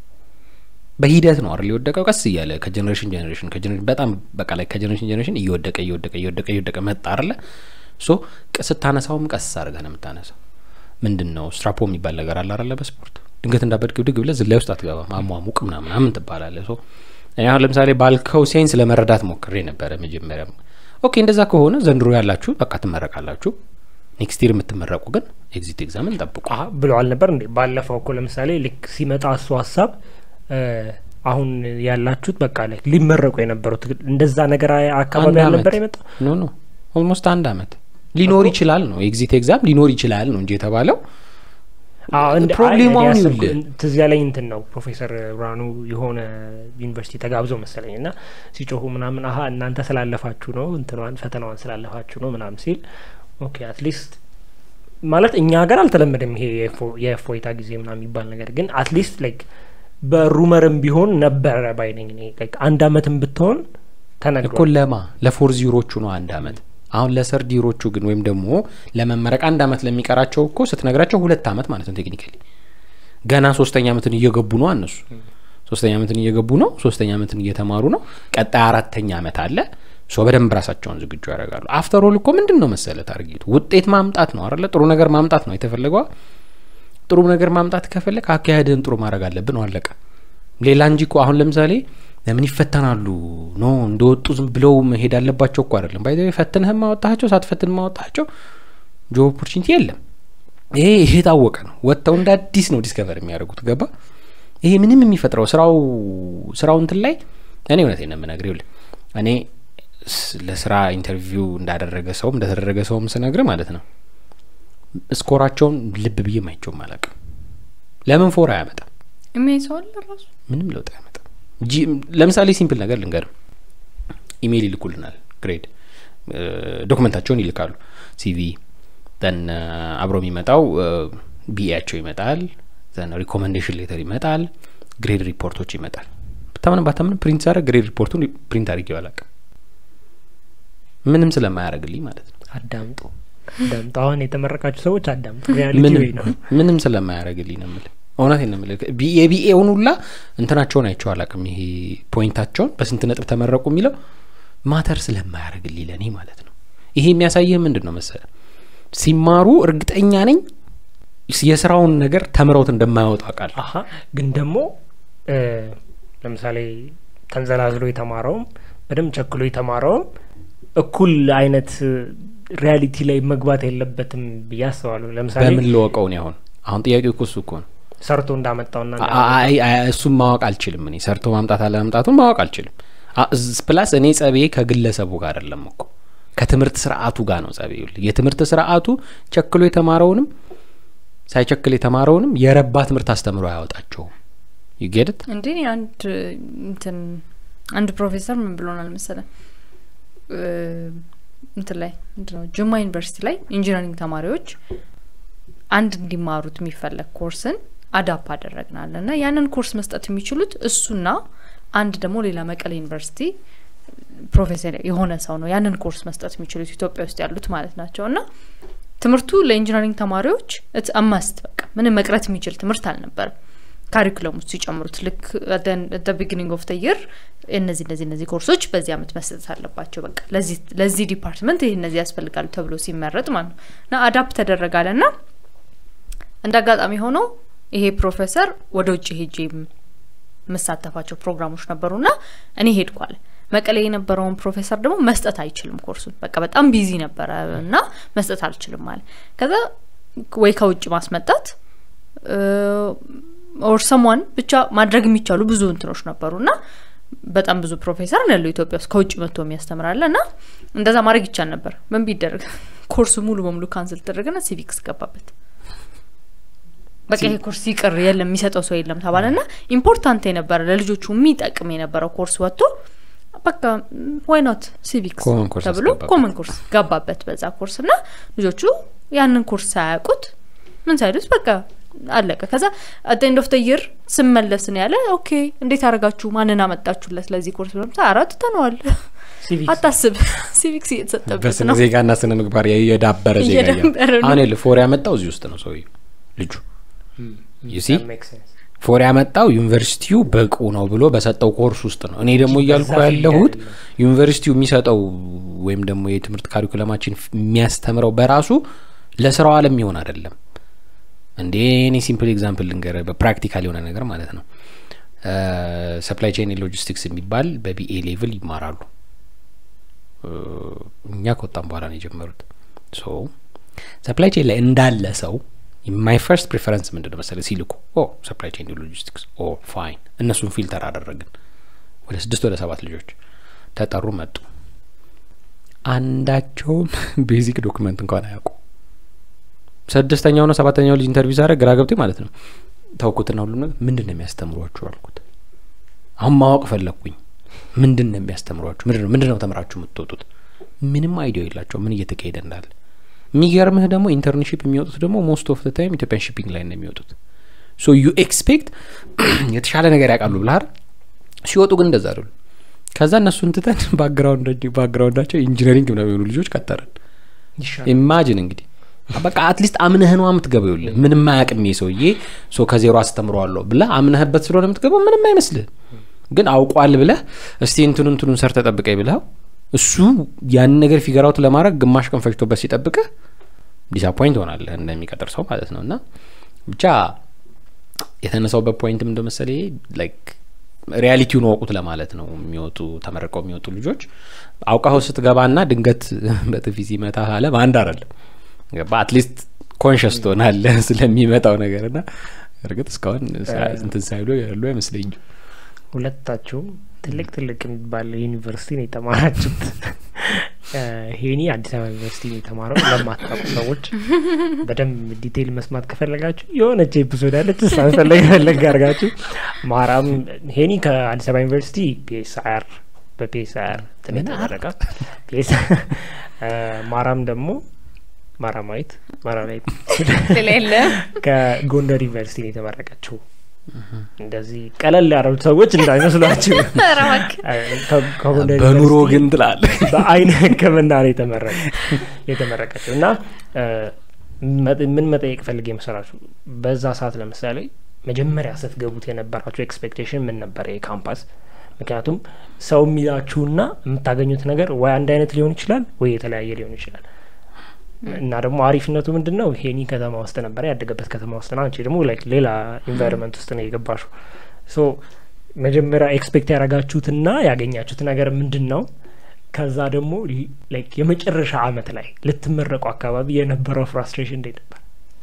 በሂደት ነው አይደል የወደቀው ቀስ እያለ ከጀኔሬሽን ጀኔሬሽን ከጀኔሬሽን በጣም በቃ ላይ ከጀኔሬሽን ጀኔሬሽን እየወደቀ እየወደቀ እየወደቀ እየወደቀ መጣ አይደለ ሶ ቅ- ስታነሳውም ቀስ አድርገህ ነው የምታነሳው ምንድን ነው ስትራፖ የሚባል ነገር አለ አይደለ በስፖርት ድንገት እንዳበድግ ብድግ ብለህ ዝላይ ውስጥ አትገባም አሟሙቅ ምናምን ምናምን ትባላለህ ሶ እኔ አሁን ለምሳሌ ባልከው ሴንስ ለመረዳት ሞክሬ ነበረ መጀመሪያም ኦኬ እንደዛ ከሆነ ዘንድሮ ያላችሁ በቃ ትመረቃላችሁ ኔክስት ይር የምትመረቁ ግን ኤግዚት ኤግዛምን ጠብቁ አ ብለዋል ነበር እንዴ ባለፈው እኮ ለምሳሌ ልክ ሲመጣ እሱ ሀሳብ እ፣ አሁን ያላችሁት በቃ ላይ ሊመረቁ የነበሩት እንደዛ ነገር አ- አካባቢ አንድ አልነበር አመት። የመጣው ኖ ኖ ኦልሞስት አንድ አመት ሊኖር ይችላል ነው ኤግዚት ኤግዛም ሊኖር ይችላል ነው እንጂ የተባለው አዎ፣ እንደ- አይ፣ ፕሮብሌሙ እኔ አሁን ያሰብኩት ይኸውልህ ትዝ ያለኝ እንትን ነው ፕሮፌሰር ብርሃኑ የሆነ ዩኒቨርሲቲ ተጋብዘው መሰለኝ እና ሲጮሁ ምናምን አሀ እናንተ ስላለፋችሁ ነው እንትኗን ፈተናዋን ስላለፋችሁ ነው ምናምን ሲል ኦኬ አትሊስት ማለት እኛ ሀገር አልተለመደም ይሄ የእፎ- የእፎይታ ጊዜ ምናምን የሚባል ነገር ግን አትሊስት ላይክ በሩመርም ቢሆን ነበረ ባይነኝ እኔ ላይክ አንድ አመትም ብትሆን እኮ ተነግሯል ለማ ለፎር ዚሮቹ ነው አንድ አመት አሁን ለሰርድ ዚሮቹ ግን ወይም ደግሞ ለመመረቅ አንድ አመት ለሚቀራቸው እኮ ስትነግራቸው ሁለት አመት ማለት ነው ቴክኒካሊ ገና ሶስተኛ አመትን እየገቡ ነው እነሱ ሶስተኛ አመትን እየገቡ ነው ሶስተኛ አመትን እየተማሩ ነው ቀጣይ አራተኛ አመት አለ ሶ በደንብ ራሳቸውን ዝግጁ ያደርጋሉ አፍተር ኦል እኮ ምንድን ነው መሰለ ታርጌቱ ውጤት ማምጣት ነው አለ ጥሩ ነገር ማምጣት ነው የተፈለገዋ ጥሩ ነገር ማምጣት ከፈለግ አካሄድህን ጥሩ ማድረግ አለብን ነው አለቀ ሌላ እንጂ እኮ አሁን ለምሳሌ ለምን ይፈተናሉ ኖ እንደወጡ ዝም ብለው መሄድ አለባቸው እኮ አይደለም ባይ ፈትንህም ማወጣቸው ሳትፈትን ማወጣቸው ጆብ ኦፖርቹኒቲ የለም ይሄ ይሄ የታወቀ ነው ወጥተው እንደ አዲስ ነው ዲስከቨር የሚያደርጉት ገባ ይሄ ምንም የሚፈጥረው ስራው ስራው እንትን ላይ እኔ እውነቴን ነው የምነግርህ ይኸውልህ እኔ ስ- ለስራ ኢንተርቪው እንዳደረገ ሰውም እንደተደረገ ሰውም ስነግር ማለት ነው ስኮራቸውን ልብ ብዬ ማይቸውም አላውቅም ለምን ፎር አያመጣም የሚያይ ሰው አለ ራሱ ምንም ለውጥ አያመጣም። ጂ- ለምሳሌ ሲምፕል ነገር ልንገርም፣ ኢሜይል ይልኩልናል፣ ግሬድ ዶክመንታቸውን ይልካሉ፣ ሲቪ ዘን አብሮ የሚመጣው ቢኤያቸው ይመጣል፣ ዘን ሪኮመንዴሽን ሌተር ይመጣል፣ ግሬድ ሪፖርቶች ይመጣል። ብታምንም ባታምንም ፕሪንት ሳደርግ ግሬድ ሪፖርቱን ፕሪንት አድርጌው አላውቅም፣ ምንም ስለማያደርግልኝ ማለት ነው። አዳምጡ አዳምጡ። አሁን የተመረቃችሁ ሰዎች አዳምጡ። ሪያሊቲ ምንም ወይ ነው። ምንም ስለማያደርግልኝ ነው የምልህ። እውነቴን ነው የምልህ። ቢ- የቢኤውን ሁላ እንትናቸውን አይቼው አላውቅም። ይሄ ፖይንታቸውን በስንት ነጥብ ተመረቁ የሚለው ማተር ስለማያደርግልኝ ለእኔ ማለት ነው። ይሄ የሚያሳይህ ምንድን ነው መሰለህ፣ ሲማሩ እርግጠኛ ነኝ የስራውን ነገር ተምረውት እንደማያወጡ አውቃለሁ። አሀ ግን ደግሞ እ፣ ለምሳሌ ተንዘላዝሎ የተማረውም በደንብ ቸክሎ የተማረውም እኩል አይነት ሪያሊቲ ላይ መግባት የለበትም ብዬ አስባለሁ። ለምሳሌ በምን ልወቀው ነው አሁን አሁን ጥያቄው እኮ እሱ እኮ ነው። ሰርቶ እንዳመጣውና አይ አይ እሱም ማወቅ አልችልም። እኔ ሰርቶ ማምጣት አለመምጣቱን ማወቅ አልችልም። አ- ዝ- ፕላስ እኔ ጸቤ ከግለሰቡ ጋር አይደለም እኮ ከትምህርት ስርዓቱ ጋር ነው ጸቤ። ይኸውልህ የትምህርት ስርዓቱ ቸክሎ የተማረውንም ሳይቸክል የተማረውንም የረባ ትምህርት አስተምሮ አያወጣቸውም። ይጌድት እንዴ እኔ አንድ እንትን አንድ ፕሮፌሰር ምን ብሎናል መሰለ እ፣ እንትን ላይ ምንድነው ጅማ ዩኒቨርሲቲ ላይ ኢንጂነሪንግ ተማሪዎች አንድ እንዲማሩት የሚፈለግ ኮርስን አዳፕ አደረግናል እና ያንን ኮርስ መስጠት የሚችሉት እሱና አንድ ደግሞ ሌላ መቀሌ ዩኒቨርሲቲ ፕሮፌሰር የሆነ ሰው ነው ያንን ኮርስ መስጠት የሚችሉት ኢትዮጵያ ውስጥ ያሉት ማለት ናቸው እና ትምህርቱ ለኢንጂነሪንግ ተማሪዎች አማስት በቃ ምንም መቅረት የሚችል ትምህርት አልነበርም ካሪኩለም ውስጥ ሲጨምሩት ልክ ደ ቢጊኒንግ ኦፍ ተየር እነዚህ እነዚህ እነዚህ ኮርሶች በዚህ አመት መሰጠት አለባቸው በቃ ለዚህ ለዚህ ዲፓርትመንት ይህ እነዚህ ያስፈልጋሉ ተብሎ ሲመረጥ ማለት ነው እና አዳፕት ተደረጋለ ና እንደ አጋጣሚ ሆኖ ይሄ ፕሮፌሰር ወደ ውጭ ሄጄ የምሳተፋቸው ፕሮግራሞች ነበሩና እኔ ሄድኳል መቀሌ የነበረውን ፕሮፌሰር ደግሞ መስጠት አይችልም ኮርሱን በቃ በጣም ቢዚ ነበረ እና መስጠት አልችልም ማለት ከዛ ወይ ከውጭ ማስመጣት ኦር ሰሟን ብቻ ማድረግ የሚቻሉ ብዙ እንትኖች ነበሩ እና በጣም ብዙ ፕሮፌሰር ነው ያለው ኢትዮጵያ ውስጥ ከውጭ መጥቶ የሚያስተምራለ እና እንደዛ ማድረግ ይቻል ነበር ምን ቢደረግ ኮርሱ ሙሉ በሙሉ ካንስል ተደረገና ሲቪክስ ገባበት በቃ ይሄ ኮርስ ይቅር የለም የሚሰጠው ሰው የለም ተባለ ና ኢምፖርታንት የነበረ ለልጆቹ የሚጠቅም የነበረው ኮርስ ወጥቶ በቃ ዋይ ኖት ሲቪክስ ኮመን ኮርስ ተብሎ አስገባበት። ኮመን ኮርስ ገባበት በዛ ኮርስ እና ልጆቹ ያንን ኮርስ ሳያውቁት ምን ሳይሉት በቃ አለቀ ከዛ አት ኤንድ ኦፍ ተይር ስመለስ ነው ያለ ኦኬ እንዴት አረጋችሁ ማንን አመጣችሁለት ለዚህ ኮርስ ብለም አራት ተነዋል ሲቪክስ አታስብ ሲቪክስ እየተሰጠበት በስነ ነው ዜጋና ስነ ምግባር የ- የዳበረ ዜጋ እያለ እየዳበረ ነው። አሁን የለ ፎር ያመጣው እዚህ ውስጥ ነው ሰውዬው ልጁ you see? That makes sense። ፎር ያመጣው ዩኒቨርሲቲው በቁ ነው ብሎ በሰጠው ኮርስ ውስጥ ነው። እኔ ደግሞ እያልኩ በዛ ፊልድ ያለሁት ያለ። ዩኒቨርሲቲው የሚሰጠው ወይም ደግሞ የትምህርት ካሪኩለማችን ፍ- የሚያስተምረው በራሱ ለስራው አለም የሚሆን አይደለም። እንዴ እኔ ሲምፕል ኤግዛምፕል ልንገረ በፕራክቲካል የሆነ ነገር ማለት ነው። ሰፕላይ ቼን ሎጂስቲክስ የሚባል በቢኤ ሌቭል ይማራሉ። እ፣ እኛ ከወጣም በኋላ ነው የጀመሩት። ሶ ሰፕላይ ቼን ላይ እንዳለ ሰው ማይ ፈርስት ፕሪፈረንስ ምንድን ነው መሰለህ ሲልኩ ኦ ሰፕላይ ቼን ሎጂስቲክስ ኦ ፋይን እነሱን ፊልተር አደረግን ወደ ስድስት ወደ ሰባት ልጆች ተጠሩ መጡ አንዳቸውም ቤዚክ ዶክመንት እንኳን አያውቁ ስድስተኛው ነው ሰባተኛው ልጅ ኢንተርቪው ሳደርግ ግራ ገብቶኝ ማለት ነው ተውኩትና ሁሉም ነገር ምንድን ነው የሚያስተምሯችሁ አልኩት አሁን ማወቅ ፈለግኩኝ ምንድን ነው የሚያስተምሯችሁ ምንድን ነው ምንድን ነው ተምራችሁ የምትወጡት ምንም አይዲያ የላቸው ምን እየተካሄደ እንዳለ የሚገርምህ ደግሞ ኢንተርንሽፕ የሚወጡት ደግሞ ሞስት ኦፍ ታይም ኢትዮጵያን ሺፒንግ ላይ ነው የሚወጡት ሶ ዩ ኤክስፔክት የተሻለ ነገር ያውቃሉ ብልሃል ሲወጡ ግን እንደዛ አይደሉ ከዛ እነሱን ትተን ባክግራውንዳቸው ኢንጂነሪንግ ምናምን የሆኑ ልጆች ቀጠርን ይሻላል። ኢማጂን እንግዲህ በቃ አትሊስት አምነህ ነው የምትገባው ይኸውልህ ምንም አያውቅም ይሄ ሰውዬ ሶ ከዜሮ አስተምረዋለሁ ብለህ አምነህበት ስለሆነ የምትገባው ምንም አይመስልህ ግን አውቋል ብለህ እስቲ እንትኑ እንትኑን ሰርተ ጠብቀኝ ብለህ እሱ ያንን ነገር ፊገራውት ለማድረግ ግማሽ ቀን ፈጅቶበት ሲጠብቅህ ዲስአፖይንት ሆናለህ እንደሚቀጥር ሰው ማለት ነው እና ብቻ የተነሳውበት ፖይንትም እንደ መሰለ ላይክ ሪያሊቲውን ወቁት ለማለት ነው የሚወጡ ተመርቀው የሚወጡ ልጆች አውቃኸው ስትገባና ድንገት በጥፊ ሲመታ አለ በአንድ አይደለም ገባ አትሊስት ኮንሽስ ትሆናለህ ስለሚመጣው ነገር ና እርግጥ እስካሁን ሳ- እንትን ሳይሉ ያሉ አይመስለኝም ሁለታችሁም ትልቅ ትልቅ የሚባል ዩኒቨርሲቲ ነው የተማራችሁት እ፣ ሄኒ አዲስ አበባ ዩኒቨርሲቲ ነው የተማረው። ለማታውቁ ሰዎች በደንብ ዲቴይል መስማት ከፈለጋችሁ የሆነች ኤፒሶድ ያለች እሷን ፈለግ ፈለግ አድርጋችሁ ማራም ሄኒ ከአዲስ አበባ ዩኒቨርሲቲ ፒኤስአር በፒኤስአር እንትን የተመረቀ ፒኤስ እ፣ ማራም ደግሞ ማራማዊት ማራማዊት ሌላ የለም ከጎንደር ዩኒቨርሲቲ ነው የተመረቀችው። እንደዚህ ቀለል ያሉት ሰዎች እንዳይመስሏችሁ ኧረ እባክህ። ከ- ከጎንደር በኑሮ ዩኒቨርሲቲ ግን ትላለ በአይን ሕክምና ነው የተመረቀ የተመረቀችው እና እ፣ መ- ምን መጠየቅ ፈልጌ መሰራችሁ በዛ ሰዓት ለምሳሌ መጀመሪያ ስትገቡት የነበራችሁ ኤክስፔክቴሽን ምን ነበረ የካምፓስ ምክንያቱም ሰው የሚላችሁና የምታገኙት ነገር ወይ አንድ አይነት ሊሆን ይችላል ወይ የተለያየ ሊሆን ይችላል እና ደግሞ አሪፍነቱ ምንድን ነው ሄኒ ከተማ ውስጥ ነበረ ያደገበት ከተማ ውስጥ ነው አንቺ ደግሞ ላይክ ሌላ ኢንቫይሮንመንት ውስጥ ነው የገባሹ ሶ መጀመሪያ ኤክስፔክት ያደረጋችሁትና ያገኛችሁት ነገር ምንድን ነው ከዛ ደግሞ ላይክ የመጨረሻ አመት ላይ ልትመረቁ አካባቢ የነበረው ፍራስትሬሽን እንዴት ነበር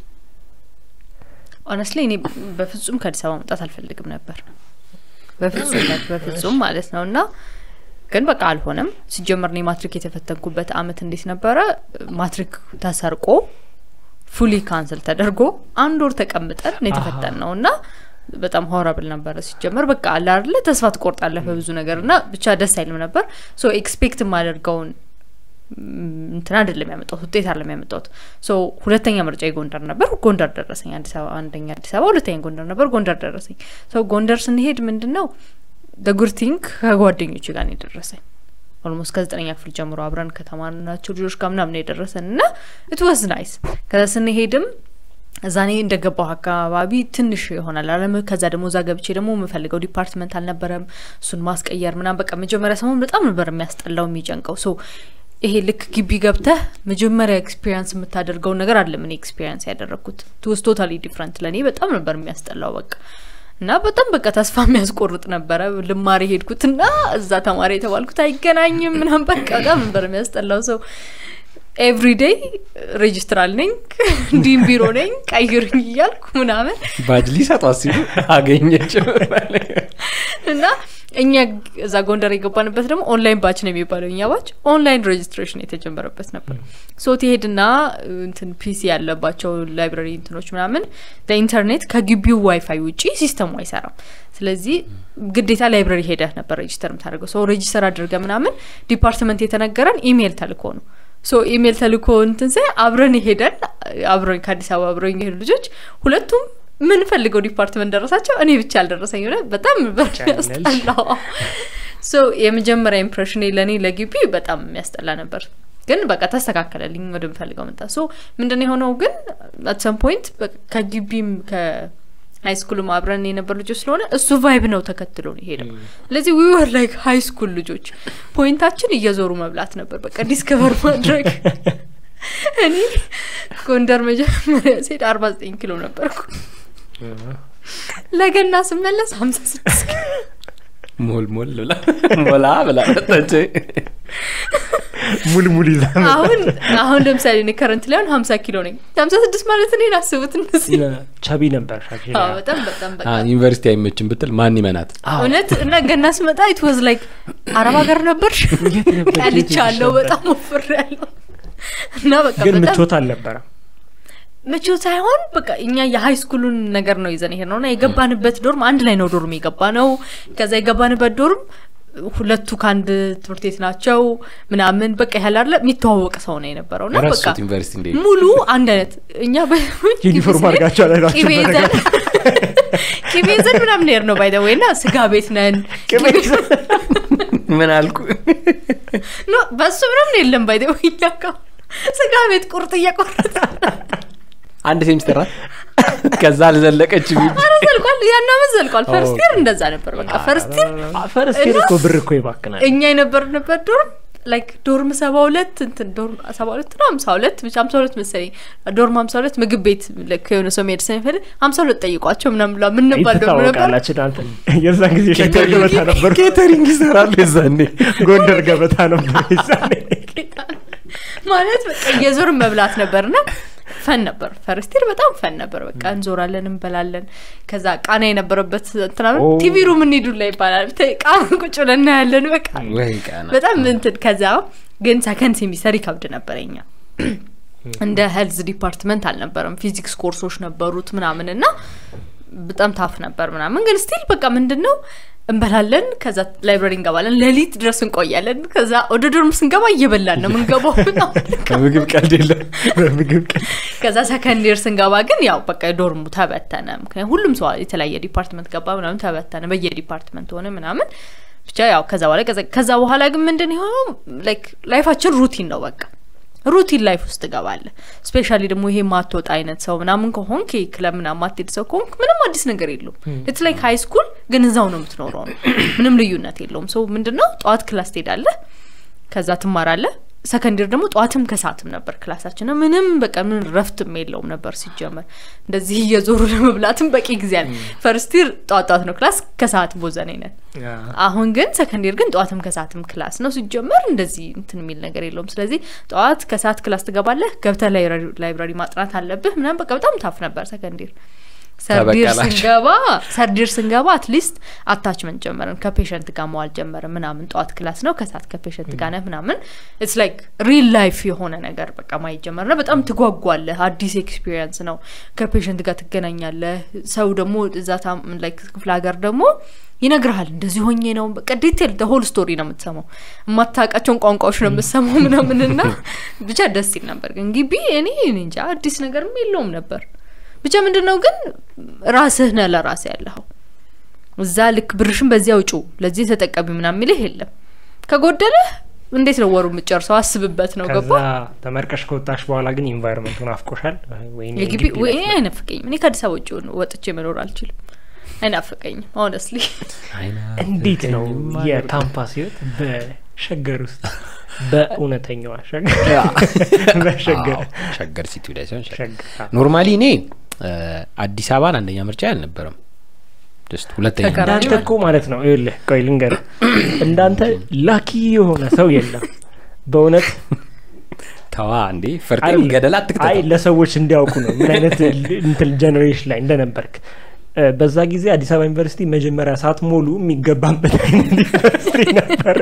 ኦነስትሊ እኔ በፍጹም ከአዲስ አበባ መውጣት አልፈልግም ነበር በፍጹም like በፍጹም ማለት ነው እና ግን በቃ አልሆነም ሲጀመር እኔ ማትሪክ የተፈተንኩበት አመት እንዴት ነበረ ማትሪክ ተሰርቆ ፉሊ ካንስል ተደርጎ አንድ ወር ተቀምጠን ነው የተፈተን ነው እና በጣም ሆረብል ነበረ ሲጀመር በቃ አለ አይደለ ተስፋ ትቆርጣለህ በብዙ ነገር እና ብቻ ደስ አይልም ነበር ሶ ኤክስፔክት የማደርገውን ም፣ እንትን አይደለም ያመጣሁት ውጤት አለም ያመጣሁት ሶ ሁለተኛ ምርጫ ጎንደር ነበር ጎንደር ደረሰኝ አዲስ አበባ አንደኛ አዲስ አበባ ሁለተኛ ጎንደር ነበር ጎንደር ደረሰኝ ሶ ጎንደር ስንሄድ ምንድን ነው ደጉርቲንግ ከጓደኞች ጋር ነው የደረሰኝ ኦልሞስት ከዘጠነኛ ክፍል ጀምሮ አብረን ከተማርናቸው ልጆች ጋር ምናምን ነው የደረሰን እና ኢት ዋዝ ናይስ ከዛ ስንሄድም እዛ እኔ እንደገባሁ አካባቢ ትንሽ ይሆናል አለም ከዛ ደግሞ እዛ ገብቼ ደግሞ የምፈልገው ዲፓርትመንት አልነበረም እሱን ማስቀየር ምናምን በቃ መጀመሪያ ሰሞን በጣም ነበር የሚያስጠላው የሚጨንቀው ሶ ይሄ ልክ ግቢ ገብተህ መጀመሪያ ኤክስፒሪንስ የምታደርገውን ነገር አለ ምን ኤክስፒሪንስ ያደረግኩት ትውስ ቶታሊ ዲፍረንት ለእኔ በጣም ነበር የሚያስጠላው በቃ እና በጣም በቃ ተስፋ የሚያስቆርጥ ነበረ ልማሪ ሄድኩትና እዛ ተማሪ የተባልኩት አይገናኝም ምናምን በቃ በጣም ነበር የሚያስጠላው ሰው ኤቭሪዴይ ሬጅስትራል ነኝ እንዲህም ቢሮ ነኝ ቀይሩኝ እያልኩ ምናምን ባጅ ሊሰጧት ሲሉ አገኘችው እና እኛ እዛ ጎንደር የገባንበት ደግሞ ኦንላይን ባች ነው የሚባለው እኛ ባች ኦንላይን ሬጅስትሬሽን የተጀመረበት ነበር ሶ ትሄድና እንትን ፒሲ ያለባቸው ላይብራሪ እንትኖች ምናምን ለኢንተርኔት ከግቢው ዋይፋይ ውጪ ሲስተሙ አይሰራም ስለዚህ ግዴታ ላይብራሪ ሄደህ ነበር ሬጅስተር የምታደርገው ሰው ሬጅስተር አድርገ ምናምን ዲፓርትመንት የተነገረን ኢሜይል ተልኮ ነው ሶ ኢሜይል ተልኮ እንትን ሳይ አብረን ሄደን አብረን ከአዲስ አበባ አብረን የሄዱ ልጆች ሁለቱም ምን ፈልገው ዲፓርትመንት ደረሳቸው እኔ ብቻ አልደረሰኝ ሆነ በጣም ያስጠላው ሶ የመጀመሪያ ኢምፕሬሽን ለእኔ ለግቢ በጣም የሚያስጠላ ነበር ግን በቃ ተስተካከለልኝ ወደምፈልገው መጣ ሶ ምንድን ነው የሆነው ግን አት ሰም ፖይንት ከግቢም ከሀይ ስኩልም አብረን የነበር ልጆች ስለሆነ እሱ ቫይብ ነው ተከትሎ ነው ሄደው ስለዚህ ዊ ወር ላይክ ሀይ ስኩል ልጆች ፖይንታችን እየዞሩ መብላት ነበር በቃ ዲስከቨር ማድረግ እኔ ጎንደር መጀመሪያ ሴድ አርባ ዘጠኝ ኪሎ ነበርኩ ለገና ስመለስ ሀምሳ ስድስት ኪሎ ሞል ሞል ብላ ሞላ ብላ መጣች ሙል ሙል ይዛ አሁን አሁን ለምሳሌ እኔ ከረንት ላይ አሁን ሀምሳ ኪሎ ነኝ ሀምሳ ስድስት ማለት እኔን አስቡት እነዚህ ቻቢ ነበር አዎ፣ በጣም በጣም በቃ ዩኒቨርሲቲ አይመችም ብትል ማን ይመናት እውነት እና ገና ስመጣ ኢት ዋዝ ላይክ አረብ ሀገር ነበርሽ ቀልቻለሁ በጣም ወፍር ያለው እና በቃ ግን በጣም ምቾት አልነበረም ምቾት ሳይሆን በቃ እኛ የሀይ ስኩሉን ነገር ነው ይዘን ይሄድ ነው እና የገባንበት ዶርም አንድ ላይ ነው ዶርም የገባ ነው ከዛ የገባንበት ዶርም ሁለቱ ከአንድ ትምህርት ቤት ናቸው ምናምን በቃ ያህል አለ የሚተዋወቅ ሰው ነው የነበረው እና በቃ ረሱት ዩኒቨርሲቲ እንዴ ሙሉ አንድ አይነት እኛ በ- ዩኒፎርም አድርጋችሁ አላላችሁ ቂቤ ይዘን ቂቤ ይዘን ምናምን ሄድ ነው ባይደ ወይ እና ስጋ ቤት ነን ምን አልኩ ኖ በሱ ምናምን የለም ባይደ ወይ እኛ ጋር ስጋ ቤት ቁርጥ እየቆረጠ አንድ ሴሚስተር ናት ከዛ አልዘለቀች ቢል ኧረ ዘልቋል ያናምን ዘልቋል ፈርስት ይር እንደዛ ነበር በቃ ፈርስት ይር ፈርስት ይር እኮ ብር እኮ ይባክናል እኛ የነበርንበት ዶርም ላይክ ዶርም ሰባ ሁለት እንትን ዶርም ሰባ ሁለት ነው ሀምሳ ሁለት ብቻ ሀምሳ ሁለት መሰለኝ ዶርም ሀምሳ ሁለት ምግብ ቤት ልክ የሆነ ሰው መሄድ ስለሚፈልግ ሀምሳ ሁለት ጠይቋቸው ምናምን ብላ ምንባል ዶርም ነበር ትታወቃላችሁ እናንተ የዛን ጊዜ ሸገር ገበታ ነበር ኬተሪንግ ይሰራሉ የዛኔ ጎንደር ገበታ ነበር የዛኔ ማለት በቃ የዞርን መብላት ነበርና ፈን ነበር ፈርስቲር በጣም ፈን ነበር በቃ እንዞራለን እንበላለን ከዛ ቃና የነበረበት እንትናምን ኦ። ቲቪ ሩም እንሂዱላ ይባላል ተ- ቃና ቁጭ ብለን እናያለን በቃ ወይ ቃና በጣም እንትን ከዛ ግን ሰከንድ ሴሚስተር ይከብድ ነበረኛ እንደ ሄልዝ ዲፓርትመንት አልነበረም ፊዚክስ ኮርሶች ነበሩት ምናምን እና በጣም ታፍ ነበር ምናምን ግን ስቲል በቃ ምንድን ነው እንበላለን ከዛ ላይብራሪ እንገባለን ሌሊት ድረስ እንቆያለን ከዛ ወደ ዶርም ስንገባ እየበላን ነው ምንገባው ምናምን ከምግብ ቀልድ የለም በምግብ ቀን ከዛ ሰከንድ ይር ስንገባ ግን ያው በቃ ዶርሙ ተበተነ ምክንያቱም ሁሉም ሰው የተለያየ ዲፓርትመንት ገባ ምናምን ተበተነ በየዲፓርትመንት ሆነ ምናምን ብቻ ያው ከዛ በኋላ ከዛ- ከዛ በኋላ ግን ምንድን የሆነው ላይክ ላይፋችን ሩቲን ነው በቃ ሩቲን ላይፍ ውስጥ ትገባለ ስፔሻሊ ደግሞ ይሄ ማትወጣ አይነት ሰው ምናምን ከሆንክ ይሄ ክለብ ምናምን ማትሄድ ሰው ከሆንክ ምንም አዲስ ነገር የለውም ኢትስ ላይክ ሀይ ስኩል ግን እዛው ነው የምትኖረው ነው ምንም ልዩነት የለውም ሰው ምንድነው ጠዋት ክላስ ትሄዳለህ ከዛ ትማራለህ ሰከንድር ደግሞ ጠዋትም ከሰዓትም ነበር ክላሳችን እና ምንም በቃ ምን ረፍትም የለውም ነበር ሲጀመር እንደዚህ እየዞሩ ለመብላትም በቂ ጊዜ አለ ፈርስቲር ጠዋት ጠዋት ነው ክላስ ከሰዓት ቦዘኔ ነን አሁን ግን ሰከንዴር ግን ጠዋትም ከሰዓትም ክላስ ነው ሲጀመር እንደዚህ እንትን የሚል ነገር የለውም ስለዚህ ጠዋት ከሰዓት ክላስ ትገባለህ ገብተህ ላይብራሪ- ላይብራሪ ማጥናት አለብህ ምናምን በቃ በጣም ታፍ ነበር ሰከንዴር ሰርዲር ተበቀላችሁ። ስንገባ ሰርዲር ስንገባ አትሊስት አታችመንት ጀመርን ከፔሸንት ጋር መዋል ጀመርን ምናምን ጠዋት ክላስ ነው ከሰዓት ከፔሸንት ጋር ነህ ምናምን ኢትስ ላይክ ሪል ላይፍ የሆነ ነገር በቃ ማየት ጀመርና በጣም ትጓጓለህ አዲስ ኤክስፒሪየንስ ነው ከፔሸንት ጋር ትገናኛለህ ሰው ደግሞ እዛ ታም- ላይክ ክፍለ ሀገር ደግሞ ይነግርሃል እንደዚህ ሆኜ ነው በቃ ዲቴል ሆል ስቶሪ ነው የምትሰማው የማታውቃቸውን ቋንቋዎች ነው የምትሰማው ምናምንና ብቻ ደስ ይል ነበር ግን ግቢ እኔ እኔ እንጃ አዲስ ነገርም የለውም ነበር ብቻ ምንድን ነው ግን ራስህ ነህ ለራስህ ያለኸው እዛ ልክ ብርሽን በዚያ ውጩ ለዚህ ተጠቀሚ ምናምን የሚልህ የለም ከጎደለህ እንዴት ነው ወሩ የምጨርሰው አስብበት ነው ከዛ ገባ ተመርቀሽ ከወጣሽ በኋላ ግን ኢንቫይሮንመንቱን አፍቆሻል ወይኔ የግቢ ግቢ ወይ ላይ- አይናፍቀኝም እኔ ከአዲስ አበባ ውጭ ወጥቼ መኖር አልችልም አይናፍቀኝም ሆነስሊ እንዴት ነው የካምፓስ ህይወት በሸገር ውስጥ በእውነተኛዋ ሸገር በሸገር ሸገር ሲቲ ላይ ሲሆን ሸገር ሸገር ኖርማሊ እኔ እ፣ አዲስ አበባን አንደኛ ምርጫ አልነበረም ጀስት ሁለተኛ ተቀራ- ምርጫ እንዳንተ እኮ ማለት ነው ይኸውልህ ቆይ ልንገርህ እንዳንተ ላኪ የሆነ ሰው የለም በእውነት ተዋ እንዴ ፈርቴ አይደለም። ገደላ አይ አትክተተው ለሰዎች እንዲያውቁ ነው ምን አይነት እንትን ጀኔሬሽን ላይ እንደነበርክ እ፣ በዛ ጊዜ አዲስ አበባ ዩኒቨርሲቲ መጀመሪያ ሰዓት ሞሉ የሚገባበት አይነት ዩኒቨርሲቲ ነበረ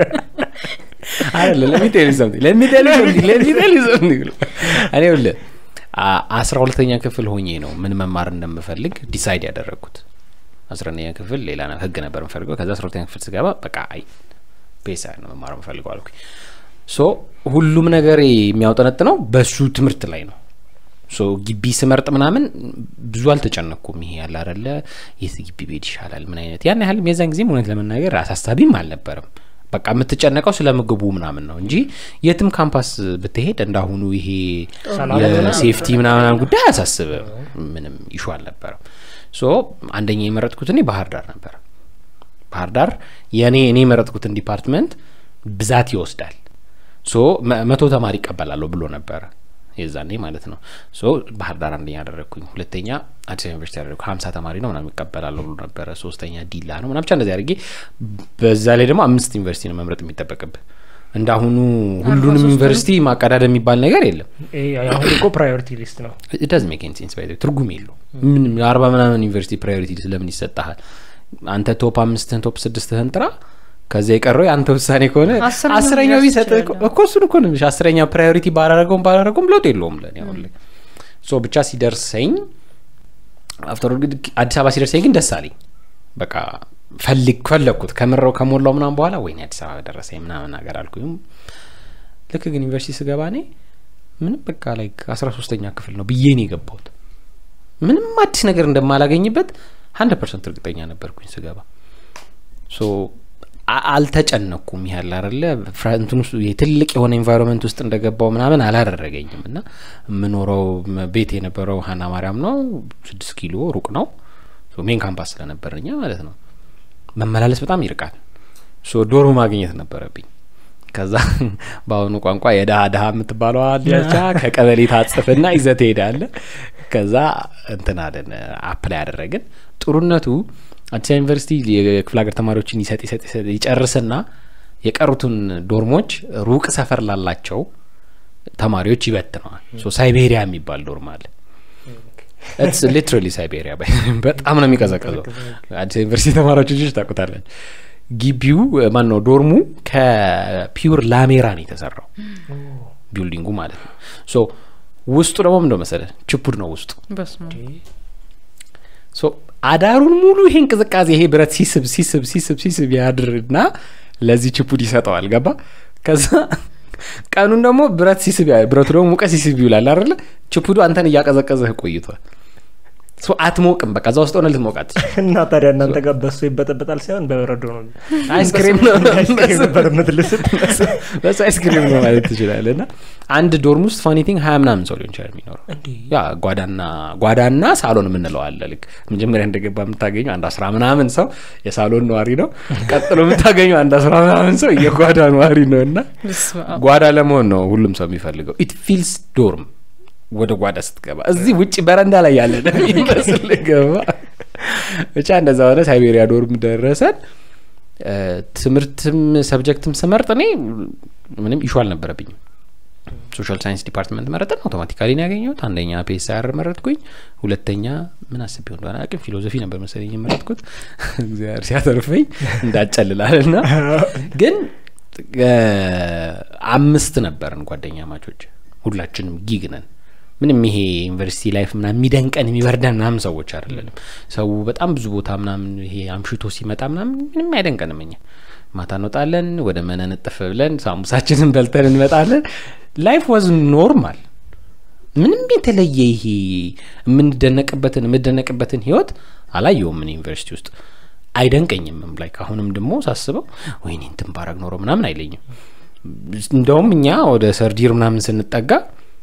አይደለ ለሚቴል ሰምቲንግ ለሚቴል ሰምቲንግ ለሚቴል ሰምቲንግ እኔ ይኸውልህ አ- አስራ ሁለተኛ ክፍል ሆኜ ነው ምን መማር እንደምፈልግ ዲሳይድ ያደረግኩት አስረኛ ክፍል ሌላ ነ- ህግ ነበር የምፈልገው ከዛ አስራ ሁለተኛ ክፍል ስገባ በቃ አይ ፔሳ ነው መማር የምፈልገው አልኩኝ ሶ ሁሉም ነገር የሚያውጠነጥነው በሱ ትምህርት ላይ ነው ሶ ግቢ ስመርጥ ምናምን ብዙ አልተጨነቅኩም ይሄ ያለ አደለ የት ግቢ ቤድ ይሻላል ምን አይነት ያን ያህል የዛን ጊዜም እውነት ለመናገር አሳሳቢም አልነበረም በቃ የምትጨነቀው ስለ ምግቡ ምናምን ነው እንጂ የትም ካምፓስ ብትሄድ እንዳሁኑ ይሄ ሰላም የሴፍቲ ምናምን ጉዳይ አያሳስብም ምንም ይሹ አልነበረም ሶ አንደኛ የመረጥኩት እኔ ባህር ዳር ነበር ባህር ዳር የእኔ እኔ የመረጥኩትን ዲፓርትመንት ብዛት ይወስዳል ሶ መ- መቶ ተማሪ ይቀበላለሁ ብሎ ነበረ የዛኔ ማለት ነው ሶ ባህር ዳር አንደኛ ያደረግኩኝ ሁለተኛ አዲስ አበባ ዩኒቨርሲቲ ያደረግኩ ሀምሳ ተማሪ ነው ምናምን ይቀበላለሁ ብሎ ነበረ ሶስተኛ ዲላ ነው ምናምን ብቻ እንደዚህ አድርጌ በዛ ላይ ደግሞ አምስት ዩኒቨርሲቲ ነው መምረጥ የሚጠበቅብህ እንዳሁኑ ሁሉንም ሶስት ዩኒቨርሲቲ ማቀዳደም የሚባል ነገር የለም ይሄ አሁን እኮ ፕራዮሪቲ ሊስት ነው ዳዝ ሜክ ሴንስ ባይ ትርጉም የለው ምንም አርባ ምናምን ዩኒቨርሲቲ ፕራዮሪቲ ስለምን ይሰጠሃል አንተ ቶፕ አምስትህን ቶፕ ስድስትህን ጥራ ከዚያ የቀረው የአንተ ውሳኔ ከሆነ አስረኛው አስረኛው ሊደርስ ቢሰጥ ይችላል። እኮ እሱን እኮ ነው የምልሽ። አስረኛ ፕራዮሪቲ ባላረገውም ባላረገውም ለውጥ የለውም ለእኔ አሁን ላይ ሶ ብቻ ሲደርሰኝ አፍተር ግን አዲስ አበባ ሲደርሰኝ ግን ደስ አለኝ በቃ ፈልግ ፈለግኩት ከምረው ከሞላው ምናምን በኋላ ወይኔ አዲስ አበባ ደረሰኝ ምናምን ነገር አልኩኝ ልክ ግን ዩኒቨርሲቲ ስገባ እኔ ምንም በቃ ላይ አስራ ሶስተኛ ክፍል ነው ብዬ ነው የገባሁት ምንም አዲስ ነገር እንደማላገኝበት ሀንድረድ ፐርሰንት እርግጠኛ ነበርኩኝ ስገባ ሶ አ- አልተጨነኩም ያህል አለ ፍራንትን ውስጥ ትልቅ የሆነ ኤንቫይሮንመንት ውስጥ እንደገባው ምናምን አላደረገኝም እና የምኖረው ም- ቤት የነበረው ሀና ማርያም ነው ስድስት ኪሎ ሩቅ ነው ሶ ሜን ካምፓስ ስለነበረኛ ማለት ነው መመላለስ በጣም ይርቃል ሶ ዶሮ ማግኘት ነበረብኝ ከዛ በአሁኑ ቋንቋ የድሀ ድሀ የምትባለዋ ልጃቻ ከቀበሌ ታጽፍና ይዘህ ትሄዳለህ ከዛ እንትን አለን አፕላይ ያደረግን ጥሩነቱ አዲስ አበባ ዩኒቨርሲቲ የክፍለ ሀገር ተማሪዎችን ይሰጥ ይሰጥ ይሰጥ ይጨርስና የቀሩትን ዶርሞች ሩቅ ሰፈር ላላቸው ተማሪዎች ይበትነዋል ሶ ሳይቤሪያ የሚባል ዶርም አለ ስ ሊትራሊ ሳይቤሪያ በጣም ነው የሚቀዘቀዘው አዲስ አበባ ዩኒቨርሲቲ ተማሪዎች ልጆች ታውቁታላችሁ ግቢው ማን ነው ዶርሙ ከፒውር ላሜራ ነው የተሰራው ቢልዲንጉ ማለት ነው ሶ ውስጡ ደግሞ ምንደ መሰለ ችፑድ ነው ውስጡ በስመ አብ። ሶ አዳሩን ሙሉ ይሄ እንቅዝቃዜ ይሄ ብረት ሲስብ ሲስብ ሲስብ ሲስብ ያድርና ለዚህ ችፑድ ይሰጠዋል ገባ ከዛ ቀኑን ደግሞ ብረት ሲስብ ያ- ብረቱ ደግሞ ሙቀት ሲስብ ይውላል አይደለ ችፑዱ አንተን እያቀዘቀዘህ ቆይቷል ሶ አትሞቅም በቃ እዛ ውስጥ ሆነ ልትሞቃት እና ታዲያ እናንተ ጋር በሶ ይበጠበጣል ሳይሆን በበረዶ ነው አይስክሪም ነው አይስክሪም ነበር የምትልስት በሱ አይስክሪም ነው ማለት ትችላለህ እና አንድ ዶርም ውስጥ ፋኒቲንግ ሀያ ምናምን ሰው ሊሆን ይችላል የሚኖረው ያ ጓዳና ጓዳና ሳሎን የምንለው አለ ልክ መጀመሪያ እንደገባ የምታገኘው አንድ አስራ ምናምን ሰው የሳሎን ነዋሪ ነው ቀጥሎ የምታገኘው አንድ አስራ ምናምን ሰው የጓዳ ነዋሪ ነው እና በስመ አብ። ጓዳ ለመሆን ነው ሁሉም ሰው የሚፈልገው ኢት ፊልስ ዶርም ወደ ጓዳ ስትገባ እዚህ ውጭ በረንዳ ላይ ያለ ነው የሚመስል ገባ ብቻ እንደዛ ሆነ ሳይቤሪያ ዶርም ደረሰን እ፣ ትምህርትም ሰብጀክትም ስመርጥ እኔ ምንም ኢሹ አልነበረብኝም ሶሻል ሳይንስ ዲፓርትመንት መረጥን አውቶማቲካሊ ነው ያገኘሁት አንደኛ ፒኤስአር መረጥኩኝ ሁለተኛ ምን አስቤው እንደሆነ አቅም ፊሎዞፊ ነበር መሰለኝ የመረጥኩት እግዚአብሔር ሲያተርፈኝ እንዳጨልላል ና ግን እ፣ አምስት ነበርን ጓደኛ ማቾች ሁላችንም ጊግ ነን ምንም ይሄ ዩኒቨርሲቲ ላይፍ ምናምን የሚደንቀን የሚበርደን ምናምን ሰዎች አይደለንም ሰው በጣም ብዙ ቦታ ምናምን ይሄ አምሽቶ ሲመጣ ምናምን ምንም አይደንቀንም እኛ ማታ እንወጣለን ወደ መነን እጥፍ ብለን ሳሙሳችንን በልተን እንመጣለን ላይፍ ዋዝ ኖርማል ምንም የተለየ ይሄ የምንደነቅበትን የምደነቅበትን ህይወት አላየውም ምን ዩኒቨርሲቲ ውስጥ አይደንቀኝምም ላይክ አሁንም ደግሞ ሳስበው ወይኔ እንትን ባረግ ኖሮ ምናምን አይለኝም እንደውም እኛ ወደ ሰርዲር ምናምን ስንጠጋ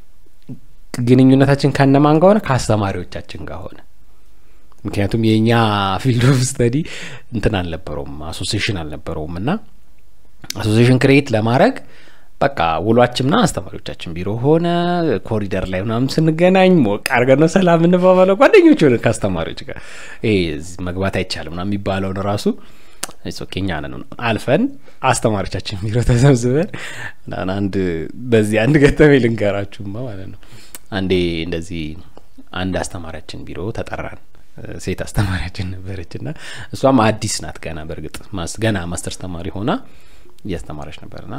ግንኙነታችን ከነማን ጋር ሆነ ከአስተማሪዎቻችን ጋር ሆነ ምክንያቱም የእኛ ፊልድ ኦፍ ስተዲ እንትን አልነበረውም አሶሲሽን አልነበረውም እና አሶሲሽን ክሬት ለማድረግ በቃ ውሏችንና አስተማሪዎቻችን ቢሮ ሆነ ኮሪደር ላይ ምናምን ስንገናኝ ሞቅ አድርገን ነው ሰላም እንባባለው ጓደኞች ሆነ ከአስተማሪዎች ጋር ይሄ እዚህ መግባት አይቻልም ና የሚባለውን ራሱ ኦኬ እኛ ነን አልፈን አስተማሪዎቻችን ቢሮ ተሰብስበን ምናምን አንድ በዚህ አንድ ገጠሜ ልንገራችሁማ ማለት ነው አንዴ እንደዚህ አንድ አስተማሪያችን ቢሮ ተጠራን ሴት አስተማሪያችን ነበረች እና እሷም አዲስ ናት ገና በእርግጥ ማስ ገና ማስተርስ ተማሪ ሆና እያስተማረች ነበርና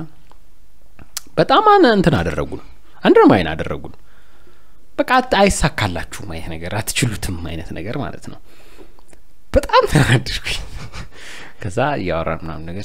በጣም አነ እንትን አደረጉን አንድርማይን አደረጉን በቃ አት- አይሳካላችሁም አይነት ነገር አትችሉትም አይነት ነገር ማለት ነው በጣም ተናደድኩኝ ከዛ እያወራን ምናምን ነገር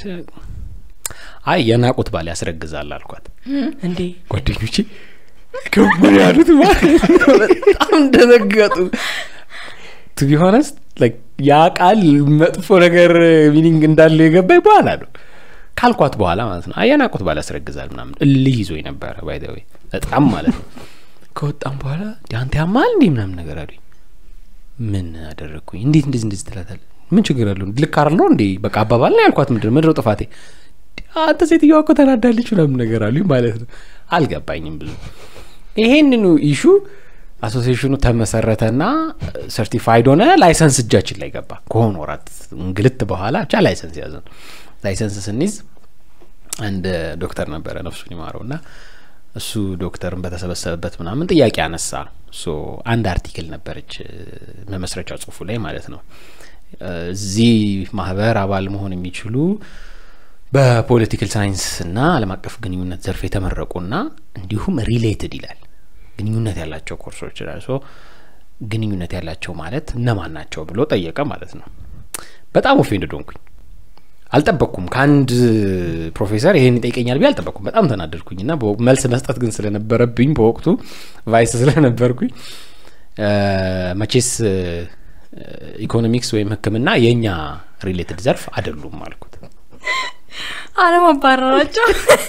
አይ የናቁት ባል ያስረግዛል አልኳት እንዴ ጓደኞቼ ከቡን ያሉት ማለት ነው። በጣም ደነገጡ ቱ ቢ ሆነስት ያ ቃል መጥፎ ነገር ሚኒንግ እንዳለው የገባኝ በኋላ ነው ካልኳት በኋላ ማለት ነው አየናቁት ባል ያስረግዛል ምናምን እልህ ይዞ ነበረ ባይ ዘ ወይ በጣም ማለት ነው ከወጣም በኋላ "እንዴ አንተ ያማል እንዲህ ምናምን ነገር አሉኝ ምን አደረግኩኝ እንዴት እንደዚህ እንደዚህ ትላታል ምን ችግር አለው ልክ አለው እንዴ በቃ አባባል ነው ያልኳት ምንድን ነው ምንድነው ጥፋቴ አንተ ሴትዮዋ እኮ ተናዳለች ምናምን ነገር አሉኝ ማለት ነው አልገባኝም ብዙ ይሄንኑ ኢሹ አሶሲሽኑ ተመሰረተና ሰርቲፋይድ ሆነ ላይሰንስ እጃችን ላይ ገባ ከሆነ ወራት እንግልት በኋላ ብቻ ላይሰንስ ያዘን ላይሰንስ ስንይዝ አንድ ዶክተር ነበረ ነፍሱን ይማረው እና እሱ ዶክተርን በተሰበሰበበት ምናምን ጥያቄ አነሳ ሶ አንድ አርቲክል ነበረች እ፣ መመስረቻ ጽሁፉ ላይ ማለት ነው እ፣ እዚህ ማህበር አባል መሆን የሚችሉ በፖለቲካል ሳይንስ እና ዓለም አቀፍ ግንኙነት ዘርፍ የተመረቁና እንዲሁም ሪሌትድ ይላል ግንኙነት ያላቸው ኮርሶች ይላል ሶ ግንኙነት ያላቸው ማለት እነማን ናቸው ብሎ ጠየቀ ማለት ነው በጣም ኦፌንድ ሆንኩኝ አልጠበቅኩም ከአንድ ፕሮፌሰር ይሄን ይጠይቀኛል ብዬ አልጠበቅኩም በጣም ተናደድኩኝ እና በወ- መልስ መስጠት ግን ስለነበረብኝ በወቅቱ ቫይስ ስለነበርኩኝ እ፣ መቼስ እ፣ ኢኮኖሚክስ ወይም ህክምና የእኛ ሪሌትድ ዘርፍ አይደሉም አልኩት አለማባረራቸው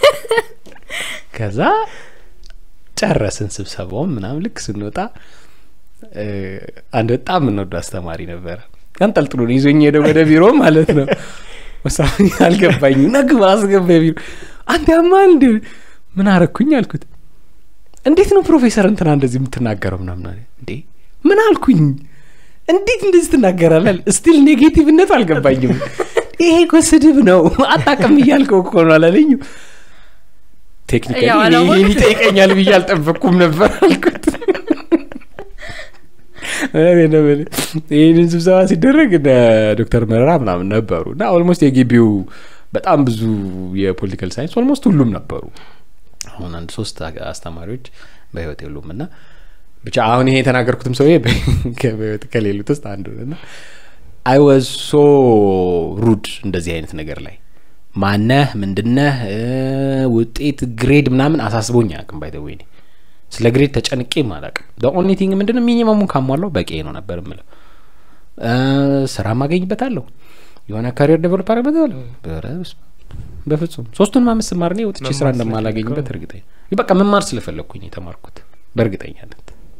ከዛ ጨረስን ስብሰባውን ምናምን ልክ ስንወጣ እ፣ አንድ በጣም የምንወደው አስተማሪ ነበረ አንጠልጥሎ ነው ይዞኝ ሄደ ወደ ቢሮ ማለት ነው ወሳኝ አልገባኝ ነግብ አስገባ ቢሮ አንተ ያማል እንዲ ምን አረግኩኝ አልኩት እንዴት ነው ፕሮፌሰር እንትና እንደዚህ የምትናገረው ምናምን አለ እንዴ ምን አልኩኝ እንዴት እንደዚህ ትናገራለህ ስቲል ኔጌቲቭነቱ አልገባኝም ይሄ እኮ ስድብ ነው አታቅም እያልከው እኮ ነው አላለኝም ቴክኒካሊ ያው እኔ አላወቅም። ይሄን ይጠይቀኛል ብዬ አልጠበቅኩም ነበር አልኩት እውነቴን ነው የምልህ። ይህንን ስብሰባ ሲደረግ እነ ዶክተር መረራ ምናምን ነበሩ እና ኦልሞስት የግቢው በጣም ብዙ የፖለቲካል ሳይንስ ኦልሞስት ሁሉም ነበሩ። አሁን አንድ ሶስት አ- አስተማሪዎች በህይወት የሉም እና ብቻ አሁን ይሄ የተናገርኩትም ሰውዬ በ- በህይወት ከሌሉት ውስጥ አንዱ ነው እና አይ ዋዝ ሶ ሩድ እንደዚህ አይነት ነገር ላይ ማነህ ምንድነህ እ፣ ውጤት ግሬድ ምናምን አሳስቦኝ አያውቅም ባይ ወይ ስለ ግሬድ ተጨንቄም አላውቅም ኦንሊ ቲንግ ምንድነው ሚኒመሙን ካሟላው በቂ ነው ነበር የምለው እ፣ ስራ ማገኝበታለሁ የሆነ ካሪየር ዴቨሎፕ አደርግበታለሁ ኧረ በስመ አብ። በፍጹም ሶስቱን አምስት ስማር እኔ ወጥቼ ስራ መማር እንደማላገኝበት እርግጠኛ በቃ መማር ስለፈለግኩኝ የተማርኩት በእርግጠኛነት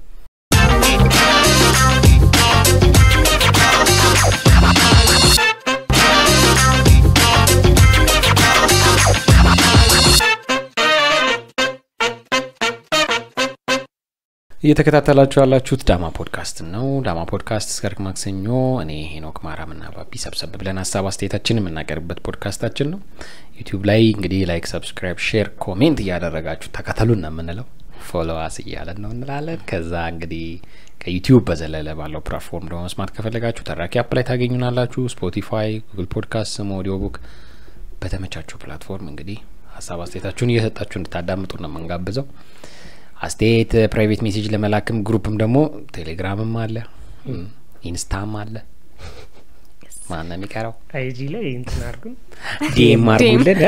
እየተከታተላችሁ ያላችሁት ዳማ ፖድካስት ነው። ዳማ ፖድካስት እስከ ርክ ማክሰኞ እኔ ሄኖክ ማራምና ባቢ ሰብሰብ ብለን ሀሳብ አስተያየታችን የምናቀርብበት ፖድካስታችን ነው። ዩቲዩብ ላይ እንግዲህ ላይክ፣ ሰብስክራይብ፣ ሼር፣ ኮሜንት እያደረጋችሁ ተከተሉን ነው የምንለው። ፎሎዋስ እያለን ነው እንላለን። ከዛ እንግዲህ ከዩቲዩብ በዘለለ ባለው ፕላትፎርም ደግሞ መስማት ከፈለጋችሁ ተራኪ አፕ ላይ ታገኙናላችሁ። ስፖቲፋይ፣ ጉግል ፖድካስት፣ ስም ኦዲዮ ቡክ በተመቻችሁ ፕላትፎርም እንግዲህ ሀሳብ አስተያየታችሁን እየሰጣችሁ እንድታዳምጡ ነው የምንጋብዘው። አስተያየት ፕራይቬት ሜሴጅ ለመላክም ግሩፕም ደግሞ ቴሌግራምም አለ እም፣ ኢንስታም አለ። ማን ነው የሚቀረው? አይጂ ላይ እንትን አድርጉን ዲኤም አርጉልን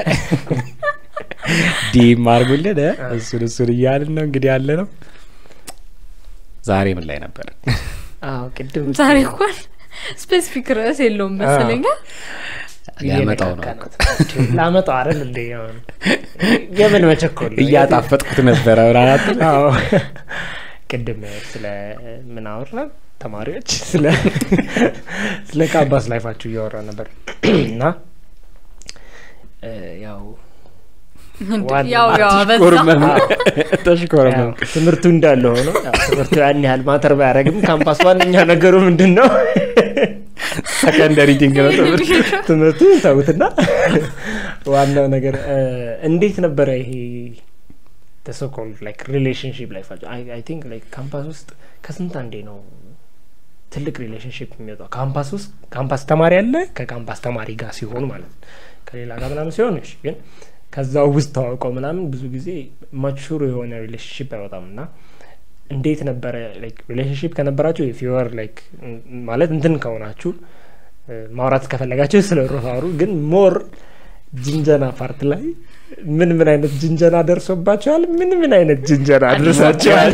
ዲኤም አርጉልን እሱን እሱን እያልን ነው እንግዲህ ያለ ነው። ዛሬ ምን ላይ ነበር? አዎ ቅድም ዛሬ እንኳን ስፔሲፊክ ርዕስ የለውም መሰለኛ ሊያመጣው ነው እየነካካ ነው። ላመጣው አይደል እንደ አሁን የምን መቸኮል ነው? እያጣፈጥኩት ነበረ ብራናት አዎ ቅድም ስለ ምን አወራን? ተማሪዎች ስለ ስለ ካምፓስ ላይፋችሁ እያወራ ነበር እና እ፣ ያው ዋና- ያው ያው አበዛ ተሽኮርመም ተሽኮርመም ያው ትምህርቱ እንዳለ ሆኖ ያው ትምህርቱ ያን ያህል ማተር ባያደርግም ካምፓስ ዋነኛ ነገሩ ምንድን ነው? ሰከንደሪ ቲንግ ነው ትምህርት ትምህርቱ ተውትና ዋናው ነገር እ፣ እንዴት ነበረ ይሄ ተሶኮል ላይክ ሪሌሽንሽፕ ላይፋቸው አይ ቲንክ ላይክ ካምፓስ ውስጥ ከስንት አንዴ ነው ትልቅ ሪሌሽንሽፕ የሚወጣው ካምፓስ ውስጥ ካምፓስ ተማሪ አለ ከካምፓስ ተማሪ ጋር ሲሆን ማለት ነው ከሌላ ጋር ምናምን ሲሆን እሺ ግን ከዛው ውስጥ ተዋውቀው ምናምን ብዙ ጊዜ ማቹር የሆነ ሪሌሽንሽፕ አይወጣም እና እንዴት ነበረ ላይክ ሪሌሽንሽፕ ከነበራችሁ ፊወር ላይክ ማለት እንትን ከሆናችሁ እ፣ ማውራት ከፈለጋችሁ ስለ ሮፋሩ ግን ሞር ጅንጀና ፓርት ላይ ምን ምን አይነት ጅንጀና ደርሶባቸዋል ምን ምን አይነት ጅንጀና ደርሳቸዋል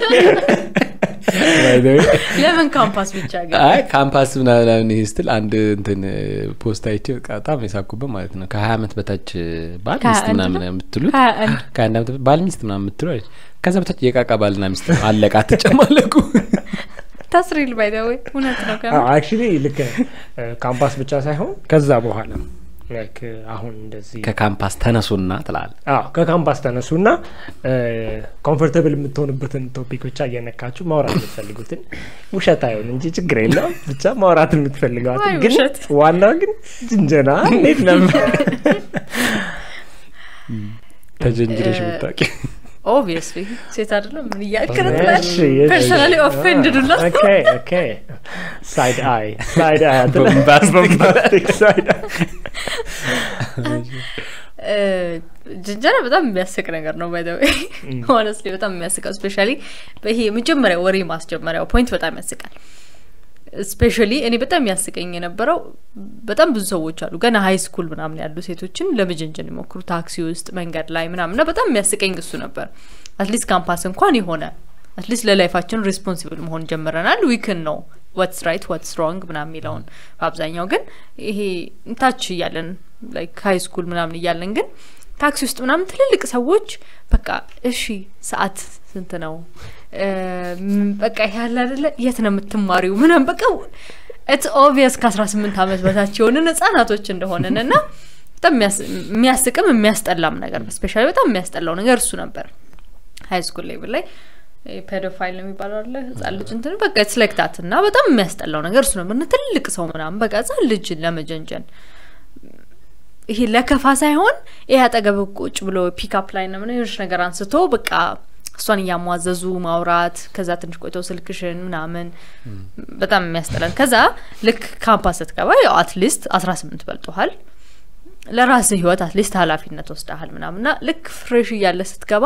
By the way፣ ለምን ካምፓስ ብቻ ግን አይ ካምፓስ ምናምን ይሄ ስትል አንድ እንትን ፖስት አይቼ በቃ በጣም የሳኩበት ማለት ነው ከሀያ አመት በታች ባል ከሀያ ሚስት አንድ ምናምን ነው? የምትሉት ሀያ አንድ ከአንድ አመት በ- ባል ሚስት ምናምን የምትሉ አለች ከዛ በታች የቃቃ ባልና ሚስት ነው። አለቃ አትጨማለቁ ታስሪል ባይዳወይ እውነት ነው ከምን አክቹሊ ልክ ነህ። እ፣ ካምፓስ ብቻ ሳይሆን ከዛ በኋላ ላይክ አሁን እንደዚህ ከካምፓስ ተነሱና ትላል አዎ ከካምፓስ ተነሱና ኮምፎርተብል የምትሆንበትን ቶፒክ ብቻ እየነካችሁ ማውራት የምትፈልጉትን ውሸት አይሆን እንጂ ችግር የለውም ብቻ ማውራት የምትፈልገዋትን አይ ግን ውሸት። ዋናው ግን ጅንጀና እንዴት ነበር ተጀንጅረሽ እ- ምታቂ ኦብቪየስሊ ሴት አይደለም ምን እያልክ ነው እሺ፣ ትላለህ? እሺ። ፐርሰናሊ ኦፌንድድ ሁላ ኦኬ ኦኬ ሳይድ አይ ሳይድ አይ Bombastic. ቦምባስቲክ ሳይድ አይ እ፣ ጅንጀና በጣም የሚያስቅ ነገር ነው ባይ ወይ ሆነስሊ በጣም የሚያስቀው ስፔሻሊ ይሄ የመጀመሪያ ወሬ ማስጀመሪያው ፖይንት በጣም ያስቃል ስፔሻሊ እኔ በጣም የሚያስቀኝ የነበረው በጣም ብዙ ሰዎች አሉ ገና ሀይ ስኩል ምናምን ያሉ ሴቶችን ለመጀንጀን ይሞክሩ ታክሲ ውስጥ መንገድ ላይ ምናምን እና በጣም የሚያስቀኝ እሱ ነበር አትሊስት ካምፓስ እንኳን የሆነ አትሊስት ለላይፋችን ሪስፖንሲብል መሆን ጀምረናል ዊክን ነው ዋትስ ራይት ዋትስ ሮንግ ምናምን የሚለውን በአብዛኛው ግን ይሄ ታች እያለን ላይክ ሀይ ስኩል ምናምን እያለን ግን ታክሲ ውስጥ ምናምን ትልልቅ ሰዎች በቃ እሺ ሰዓት ስንት ነው እ፣ ም፣ በቃ ይሄ ያለ አይደለ የት ነው የምትማሪው ምናምን በቃ ኢትስ ኦብቪየስ ከአስራ ስምንት ዓመት በታች የሆንን ህጻናቶች እንደሆንን እና በጣም የሚያስ- የሚያስቅም የሚያስጠላም ነገር ነው ስፔሻሊ በጣም የሚያስጠላው ነገር እሱ ነበር ሀይ ስኩል ሌቭል ላይ ፔዶፋይል ነው የሚባለው አለ ህጻን ልጅ እንትን በቃ ስሌክታት እና በጣም የሚያስጠላው ነገር እሱ ነበር እና ትልቅ ሰው ምናምን በቃ ህጻን ልጅ ለመጀንጀን ይሄ ለከፋ ሳይሆን ይሄ አጠገብ ቁጭ ብሎ ፒክአፕ ላይ ነው ምናምን የሆነች ነገር አንስቶ በቃ እሷን እያሟዘዙ ማውራት ከዛ ትንሽ ቆይተው ስልክሽን ምናምን በጣም የሚያስጠላል ከዛ ልክ ካምፓስ ስትገባ ያው አትሊስት አስራ ስምንት በልጦሃል ለራስህ ህይወት አትሊስት ኃላፊነት ወስደሃል ምናምንና ልክ ፍሬሽ እያለ ስትገባ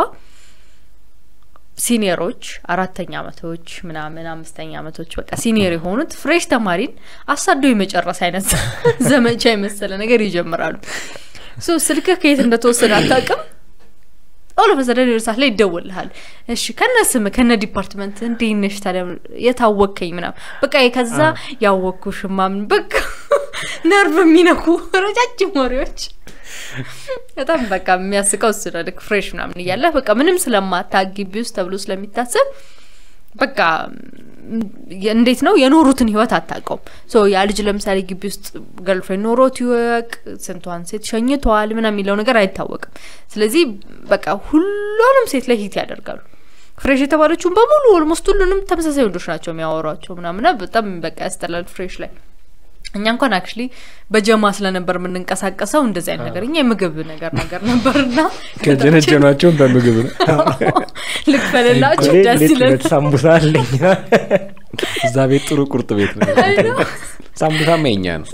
ሲኒየሮች አራተኛ አመቶች ምናምን አምስተኛ አመቶች በቃ ሲኒየር የሆኑት ፍሬሽ ተማሪን አሳደው የመጨረስ አይነት ዘመቻ የመሰለ ነገር ይጀምራሉ ሶ ስልክህ ከየት እንደተወሰደ አታውቅም ኦሎ በዘደን ሰዓት ላይ ይደውልሃል እሺ ከነ ስም ከነ ዲፓርትመንት እንዴት ነሽ ታዲያ የታወቅከኝ ምናምን በቃ ከዛ ያወቅኩሽ ማምን በቃ ነርቭ የሚነኩ ረጃጅም ወሬዎች በጣም በቃ የሚያስቀው እሱ ነው ልክ ፍሬሽ ምናምን እያለህ በቃ ምንም ስለማታውቅ ግቢ ውስጥ ተብሎ ስለሚታሰብ በቃ እንዴት ነው የኖሩትን ህይወት አታውቀውም ሶ ያ ልጅ ለምሳሌ ግቢ ውስጥ ገልፍሬንድ ኖሮት ይወቅ ስንቷን ሴት ሸኝተዋል ምና የሚለው ነገር አይታወቅም ስለዚህ በቃ ሁሉንም ሴት ላይ ሂት ያደርጋሉ ፍሬሽ የተባለችውን በሙሉ ኦልሞስት ሁሉንም ተመሳሳይ ወንዶች ናቸው የሚያወሯቸው ምናምና በጣም በቃ ያስጠላል ፍሬሽ ላይ እኛ እንኳን አክቹሊ በጀማ ስለነበር የምንንቀሳቀሰው እንደዚህ አይነት ነገር እኛ የምግብ ነገር ነገር ነበርና ከጀነጀኗቸውን በምግብ ነው ልክፈልላችሁ ደስ ይለን ሳምቡሳ አለኝ እዛ ቤት ጥሩ ቁርጥ ቤት ነው ሳምቡሳማ የኛ ነው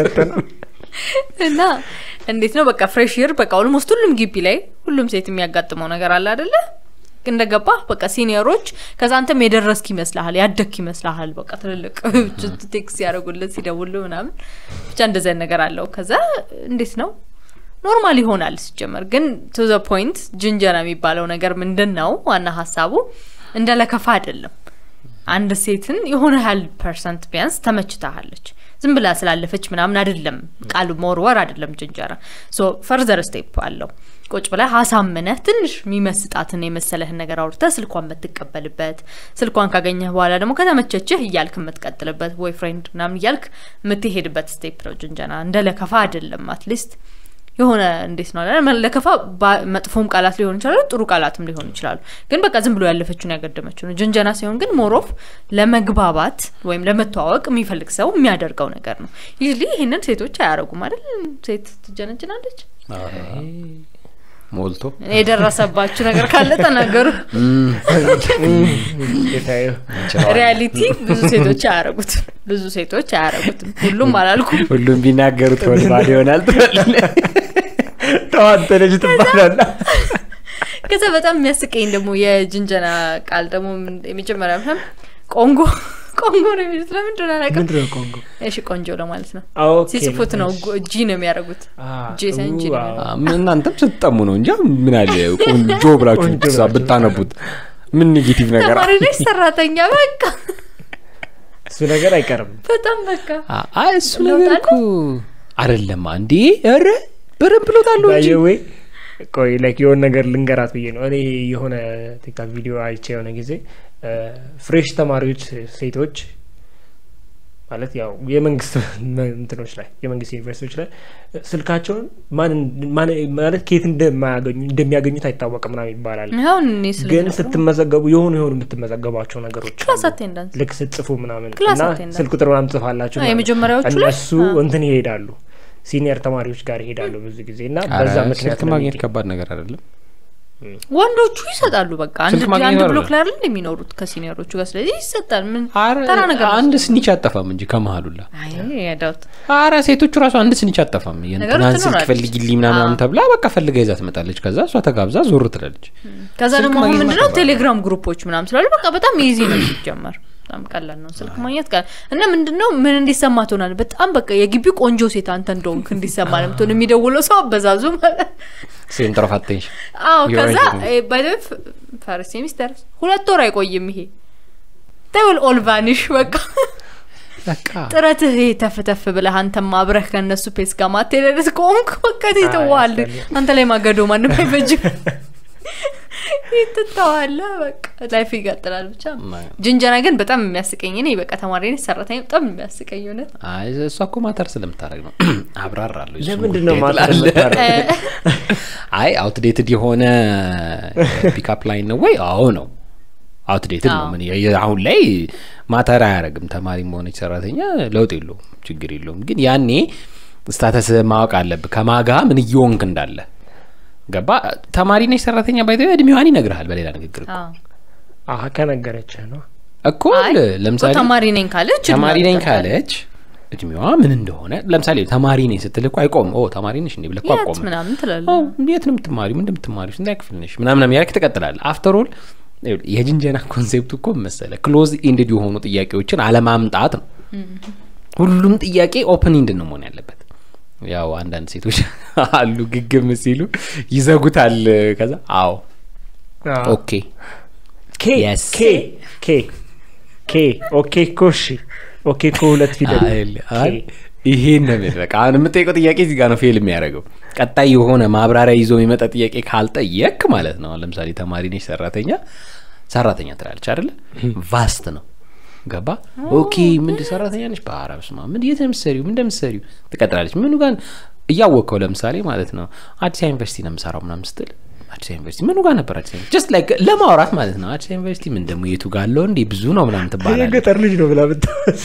እና እንዴት ነው በቃ ፍሬሽ ይር በቃ ኦልሞስት ሁሉም ግቢ ላይ ሁሉም ሴት የሚያጋጥመው ነገር አለ አደለ እንደገባ በቃ ሲኒየሮች ከዛ አንተም የደረስክ ይመስልሃል ያደግክ ይመስልሃል በቃ ትልልቅ ቴክስ ያደረጉለት ሲደውሉ ምናምን ብቻ እንደዚህ አይነት ነገር አለው ከዛ እንዴት ነው ኖርማል ይሆናል ሲጀመር ግን ቱ ዘ ፖይንት ጅንጀና የሚባለው ነገር ምንድን ነው ዋና ሀሳቡ እንደ ለከፋ አይደለም አንድ ሴትን የሆነ ያህል ፐርሰንት ቢያንስ ተመችታሃለች ዝም ብላ ስላለፈች ምናምን አይደለም ቃሉ መወርወር አይደለም ጅንጀራ ሶ ፈርዘር ስቴፕ አለው ቁጭ ብላ ሀሳምነህ ትንሽ የሚመስጣትን የመሰለህን ነገር አውርተህ ስልኳን የምትቀበልበት ስልኳን ካገኘህ በኋላ ደግሞ ከተመቸችህ እያልክ የምትቀጥልበት ቦይ ፍሬንድ ምናምን እያልክ የምትሄድበት ስቴፕ ነው ጅንጀና እንደ ለከፋ አይደለም አትሊስት የሆነ እንዴት ነው ለከፋ መጥፎም ቃላት ሊሆን ይችላሉ ጥሩ ቃላትም ሊሆኑ ይችላሉ ግን በቃ ዝም ብሎ ያለፈችውን ያገደመችው ነው ጅንጀና ሲሆን ግን ሞሮፍ ለመግባባት ወይም ለመተዋወቅ የሚፈልግ ሰው የሚያደርገው ነገር ነው ይህ ይህንን ሴቶች አያረጉም አይደል ሴት ትጀነጅናለች ሞልቶ የደረሰባችሁ ነገር ካለ ተናገሩ ሪያሊቲ ብዙ ሴቶች አያረጉትም ብዙ ሴቶች አያረጉትም ሁሉም አላልኩም ሁሉም ቢናገሩት ወልባል ይሆናል ተዋንተ ልጅ ትባላላ ከዛ በጣም የሚያስቀኝ ደግሞ የጅንጀና ቃል ደግሞ የመጀመሪያ ምናምን ቆንጎ ቆንጎ ነው የሚሉት ለምንድን አላውቅም ምንድን ነው ኮንጎ እሺ ቆንጆ ለማለት ነው ኦኬ። ሲጽፉት ነው ጂ ነው የሚያደርጉት ጂ ሳይሆን ጂ ነው የሚያደርጉት። እናንተም ስትጠሙ ነው እንጂ ምን አለ ቆንጆ ብላችሁ ቆንጆ ብትሳ- ብላችሁ ብታነቡት ምን ኔጌቲቭ ነገር ተማሪ ነች ሰራተኛ በቃ እሱ ነገር አይቀርም በጣም በቃ አ- አይ እሱ ለውጥ ነገር እኮ አይደለም አንዴ ኧረ በደንብ ለውጣለሁ እንጂ ባየዌ ቆይ ላይክ የሆነ ነገር ልንገራት ብዬ ነው እኔ የሆነ ቲክታክ ቪዲዮ አይቼ የሆነ ጊዜ ፍሬሽ ተማሪዎች ሴቶች ማለት ያው የመንግስት እንትኖች ላይ የመንግስት ዩኒቨርሲቲዎች ላይ ስልካቸውን ማን ማን ማለት ከየት እንደማያገኙ እንደሚያገኙት አይታወቅም ምናምን ይባላል አሁን እኔ ስለ ግን ስትመዘገቡ የሆኑ የሆኑ የምትመዘገባቸው ነገሮች ክላስ አሉ። አቴንዳንስ ልክ ስትጽፉ ምናምን ክላስ እና attendance። ስልክ ቁጥር ምናምን ጽፋላችሁ አዎ፣ ምናምን። የመጀመሪያዎቹ ላይ? እነሱ አዎ። እንትን ይሄዳሉ ሲኒየር ተማሪዎች ጋር ይሄዳሉ ብዙ ጊዜ እና ኧረ በዛ ምክንያት ስልክ ነው ማግኘት የሚገኝ። ከባድ ነገር አይደለም ወንዶቹ ይሰጣሉ በቃ አንድ ስልክ ማግኘት አንድ አይደለም። ብሎክ ላይ አይደል የሚኖሩት ከሲኒየሮቹ ጋር ስለዚህ ይሰጣል ምን ኧረ ተራ ነገር ነው አንድ እሱ። ስኒች አጠፋም እንጂ ከመሀሉላ አይ ያዳውት አረ ሴቶቹ ራሱ አንድ ስኒች አጠፋም የእንትናን ስልክ ትኖራለች። ፈልጊልኝ ምናምን አዎ። ተብላ በቃ ፈልጋ ይዛ ትመጣለች ከዛ እሷ ተጋብዛ ዞር ትላለች ከዛ ስልክ ደግሞ አሁን ማግኘት ምንድነው ከባድ ነው። ቴሌግራም ግሩፖች ምናምን ስላሉ በቃ በጣም ኢዚ ነው ሲጀመር በጣም ቀላል ነው ስልክ ማግኘት ቀላል እና ምንድነው ምን እንዲሰማ ትሆናል በጣም በቃ የግቢው ቆንጆ ሴት አንተ እንደሆንክ እንዲሰማ ነው የምትሆን የሚደውለው ሰው አበዛዙ ማለት ሴንተር ኦፍ አቴንሽን አዎ You're ከዛ right. ባይ ፈርስት ሴሚስተር ሁለት ወር አይቆይም ይሄ ተውል ኦልቫኒሽ በቃ በቃ ጥረትህ ይሄ ተፍ ተፍ ብለህ አንተም አብረህ ከእነሱ ፔስ ጋር ማቴደርስ ከሆንክ በቃ ትተዋል ያስጠላል። አንተ ላይ ማገዶ ማንም አይፈጅም ትተዋለህ በቃ ላይፍ ይቀጥላል ብቻ ጅንጀና ግን በጣም የሚያስቀኝ እኔ በቃ ተማሪ ነኝ ሰራተኛ በጣም የሚያስቀኝ እውነት አይ እሷ እኮ ማተር ስለምታደረግ ነው አብራራለሁ እሱን ለምንድን ነው ጉዳይ ማተር ትላለህ። የምታደርገው? አይ አውትዴትድ የሆነ ፒካፕ ላይን ነው ወይ አዎ ነው አውትዴትድ ነው አዎ። ምን የ- አሁን ላይ ማተር አያደረግም ተማሪም ሆነች ሰራተኛ ለውጥ የለውም ችግር የለውም ግን ያኔ ስታተስ ማወቅ አለብህ ከማጋ ምን እየወንክ እንዳለ ገባ ተማሪ ነች ሰራተኛ ባይዘ እድሜዋን ይነግርሃል በሌላ ንግግር እኮ። አዎ። አሀ ከነገረችህ ነው እኮ አይ፣ ለምሳሌ ተማሪ ነኝ ካለች ተማሪ ነኝ እድሜዋ ካለች እድሜዋ ምን እንደሆነ ለምሳሌ ተማሪ ነኝ ስትል እኮ አይቆም ኦ ተማሪ ነሽ እንዴ ብለህ እኮ የት አቆም ምናምን ትላለህ። ኦ የት ነው የምትማሪው ምን እንደምትማሪው ስንት ክፍል ነሽ ምናምን ያልክ ትቀጥላለህ አፍተር ኦል የጅንጀና ኮንሴፕቱ እኮ መሰለ ክሎዝ ኢንድድ የሆኑ ጥያቄዎችን አለማምጣት ነው ሁሉም ጥያቄ ኦፕን ኢንድ ነው መሆን ያለበት ያው አንዳንድ ሴቶች አሉ ግግም ሲሉ ይዘጉታል ከዛ አዎ ኦኬ ኬ Yes. ኬ ኬ ኬ ኦኬ እኮ እሺ ኦኬ እኮ ሁለት ፊደል አይል አይ ይሄን ነው የሚል በቃ አሁን የምጠይቀው ጥያቄ እዚህ ጋር ነው ፌል የሚያደርገው ቀጣይ የሆነ ማብራሪያ ይዞ የሚመጣ ጥያቄ ካልጠየቅ ማለት ነው አሁን ለምሳሌ ተማሪ ነች ሰራተኛ ሰራተኛ ትላለች አይደለ ቫስት ነው ገባ ኦኬ ምንድ ሰራተኛ ነች በአረብ ስማ ምን የት ነው የምትሰሪው ምን እንደምትሰሪው ትቀጥላለች ምኑ ጋር እያወቅከው ለምሳሌ ማለት ነው አዲስ አበባ ዩኒቨርሲቲ ነው የምሰራው ምናምን ስትል አዲስ አበባ ዩኒቨርሲቲ ምኑ ጋር ነበር አዲስ አበባ ጀስት ላይክ ለማውራት ማለት ነው አዲስ አበባ ዩኒቨርሲቲ ምን ደግሞ የቱ ጋር አለው እንዴ ብዙ ነው ምናምን ትባላለች የገጠር ልጅ ነው ብላ ብታስ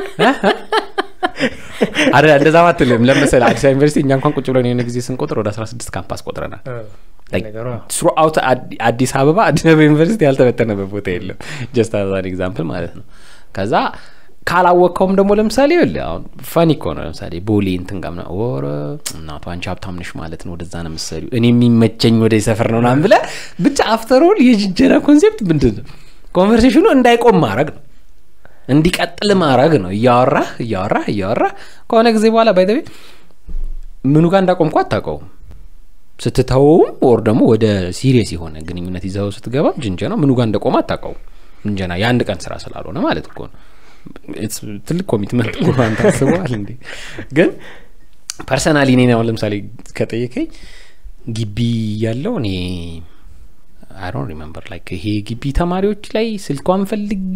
አረ እንደዛ ማትልም ለምሳሌ አዲስ አበባ ዩኒቨርሲቲ እኛ እንኳን ቁጭ ብለን የሆነ ጊዜ ስንቆጥር ወደ 16 ካምፓስ ቆጥረናል ነገሯ ስሩአውት አዲስ አበባ አዲስ አበባ ዩኒቨርሲቲ ያልተበተነበት ቦታ የለም ጀስት አዛን ኤግዛምፕል ማለት ነው ከዛ ካላወቅከውም ደግሞ ለምሳሌ ይኸውልህ አሁን ፈኒ እኮ ነው ለምሳሌ ቦሌ እንትን ጋር ምናምን ወረ እናቱ አንቺ ሀብታም ነሽ ማለት ነው ወደዛ ነው የምትሰሪው እኔ የሚመቸኝ ወደ ሰፈር ነው ምናምን ብለህ ብቻ አፍተር ኦል የጅንጀና ኮንሴፕት ምንድን ነው ኮንቨርሴሽኑ እንዳይቆም ማድረግ ነው እንዲቀጥል ማድረግ ነው እያወራህ እያወራህ እያወራህ ከሆነ ጊዜ በኋላ ባይተቤ ምኑ ጋር እንዳቆምኩ አታውቀውም ስትተውም ወር ደግሞ ወደ ሲሪየስ የሆነ ግንኙነት ይዘው ስትገባ ጅንጀና ምኑ ጋር እንደቆመ አታውቀውም ጅንጀና የአንድ ቀን ስራ ስላልሆነ ማለት እኮ ነው It's ትልቅ ኮሚትመንት እኮ አንተ አስበዋል እንዴ ግን ፐርሰናሊ እኔ አሁን ለምሳሌ ከጠየቀኝ ግቢ ያለው እኔ አይ ዶንት ሪመምበር ላይክ ይሄ ግቢ ተማሪዎች ላይ ስልኳን ፈልጌ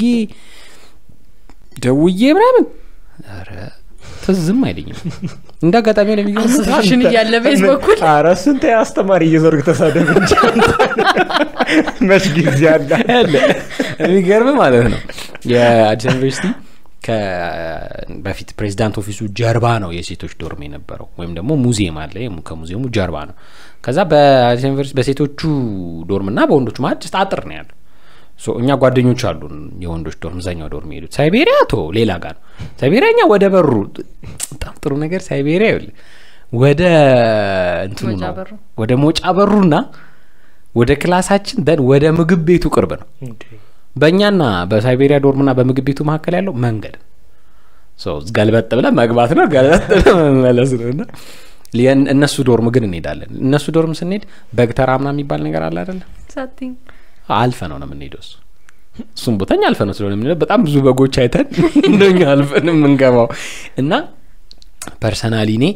ደውዬ ምናምን ኧረ ትዝም አይለኝም እንደ አጋጣሚ ሆነ የሚገርምህ አሶሴሽን እያለ ቤት በኩል ኧረ ስንት አስተማሪ እየዞርክ ተሳደብ እንጂ መች ጊዜ አለ ያለ የሚገርም ማለት ነው የአዲስ አበባ ዩኒቨርሲቲ በፊት ፕሬዚዳንት ኦፊሱ ጀርባ ነው የሴቶች ዶርም የነበረው ወይም ደግሞ ሙዚየም አለ የሙ- ከሙዚየሙ ጀርባ ነው ከዛ በአዲስ አበባ ዩኒቨርሲቲ በሴቶቹ ዶርም እና በወንዶቹ ማለት just አጥር ነው ያለው ሶ እኛ ጓደኞች አሉን የወንዶች ዶርም እዛኛው ዶርም የሄዱት ሳይቤሪያ ቶ ሌላ ጋር ነው ሳይቤሪያ እኛ ወደ በሩ በጣም ጥሩ ነገር ሳይቤሪያ ይኸውልህ ወደ እንትኑ መውጫ ነው በሩ። ወደ መውጫ በሩና ወደ ክላሳችን ደን ወደ ምግብ ቤቱ ቅርብ ነው በእኛና በሳይቤሪያ ዶርምና በምግብ ቤቱ መካከል ያለው መንገድ ሶ ገልበጥ ብለ መግባት ነው ገልበጥ ብለ መመለስ ነው እና የን- እነሱ ዶርም ግን እንሄዳለን እነሱ ዶርም ስንሄድ በግተራ ምና የሚባል ነገር አለ አይደለ ሳቲኝ አልፈ ነው ነው የምንሄደው እሱ እሱም ቦታኛ አልፈ ነው ስለሆነ የምንሄደው በጣም ብዙ በጎች አይተን እንደኛ አልፈን የምንገባው እና ፐርሰናሊ እኔ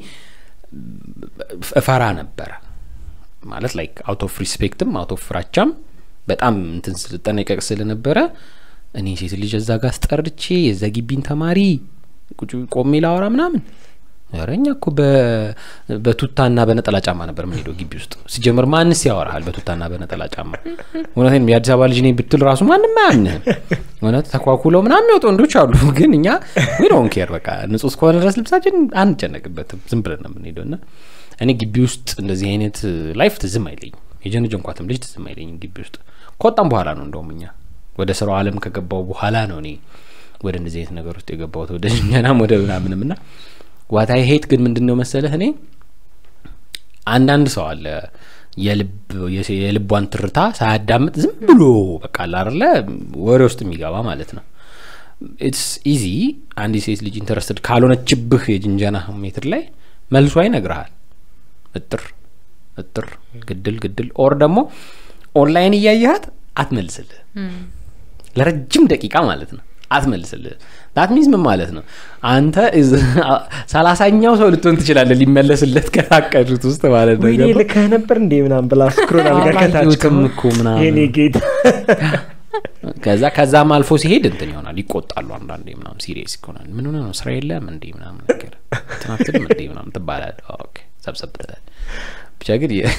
እፈራ ነበረ ማለት ላይክ አውት ኦፍ ሪስፔክትም አውት ኦፍ ፍራቻም በጣም እንትን ስልጠነቀቅ ስለነበረ እኔ ሴት ልጅ እዛ ጋር አስጠርቼ የዛ ግቢን ተማሪ ቁጭ ቆሜ ላወራ ምናምን ኧረ እኛ እኮ በ- በቱታና በነጠላ ጫማ ነበር የምንሄደው ግቢ ውስጥ ሲጀምር ማንስ ያወራሃል በቱታና በነጠላ ጫማ እውነቴን ነው፣ የአዲስ አበባ ልጅ ነኝ ብትል ራሱ ማንም አያምንህም እውነት ተኳኩለው ምናምን የሚወጡ ወንዶች አሉ ግን እኛ ዊዶን ኬር በቃ ንጹህ እስከሆነ ድረስ ልብሳችን አንጨነቅበትም ዝም ብለን ነው የምንሄደው እና እኔ ግቢ ውስጥ እንደዚህ አይነት ላይፍ ትዝም አይለኝም የጀንጀንኳትም ልጅ ትዝም አይለኝም ግቢ ውስጥ ከወጣም በኋላ ነው እንደውም እኛ ወደ ስራው አለም ከገባው በኋላ ነው እኔ ወደ እንደዚህ አይነት ነገር ውስጥ የገባሁት ወደ ጀናም ወደ ምናምንም ና ዋታይ ሄት ግን ምንድን ነው መሰለህ እኔ አንዳንድ ሰው አለ የልብ የሴ- የልቧን ትርታ ሳያዳምጥ ዝም ብሎ በቃ አላርለ ወሬ ውስጥ የሚገባ ማለት ነው ኢትስ ኢዚ አንድ ሴት ልጅ ኢንተረስትድ ካልሆነችብህ የጅንጀና ሜትር ላይ መልሷ ይነግርሃል እጥር እጥር ግድል ግድል ኦር ደግሞ ኦንላይን እያየሃት አትመልስልህ ለረጅም ደቂቃ ማለት ነው አትመልስልህ ዳት ሚንስ ምን ማለት ነው አንተ እዝ- ሰላሳኛው ሰው ልትሆን ትችላለህ ሊመለስለት ከታቀዱት ውስጥ ማለት ነው ወይኔ ገባህ? ልከህ ነበር እንዴ ምናም ብላ ስክሮል አድርጋ ከታች አላየሁትም እኮ ምናምን። የኔ ጌታ ከዛ ከዛም አልፎ ሲሄድ እንትን ይሆናል ይቆጣሉ አንዳንዴ ምናምን ሲሪየስ ይሆናል ምን ሆነ ነው ስራ የለም እንዴ ምናምን ነገር ትናትልም እንዴ ምናምን ትባላል ኦኬ ሰብሰብ ብለታል ብቻ ግን የ-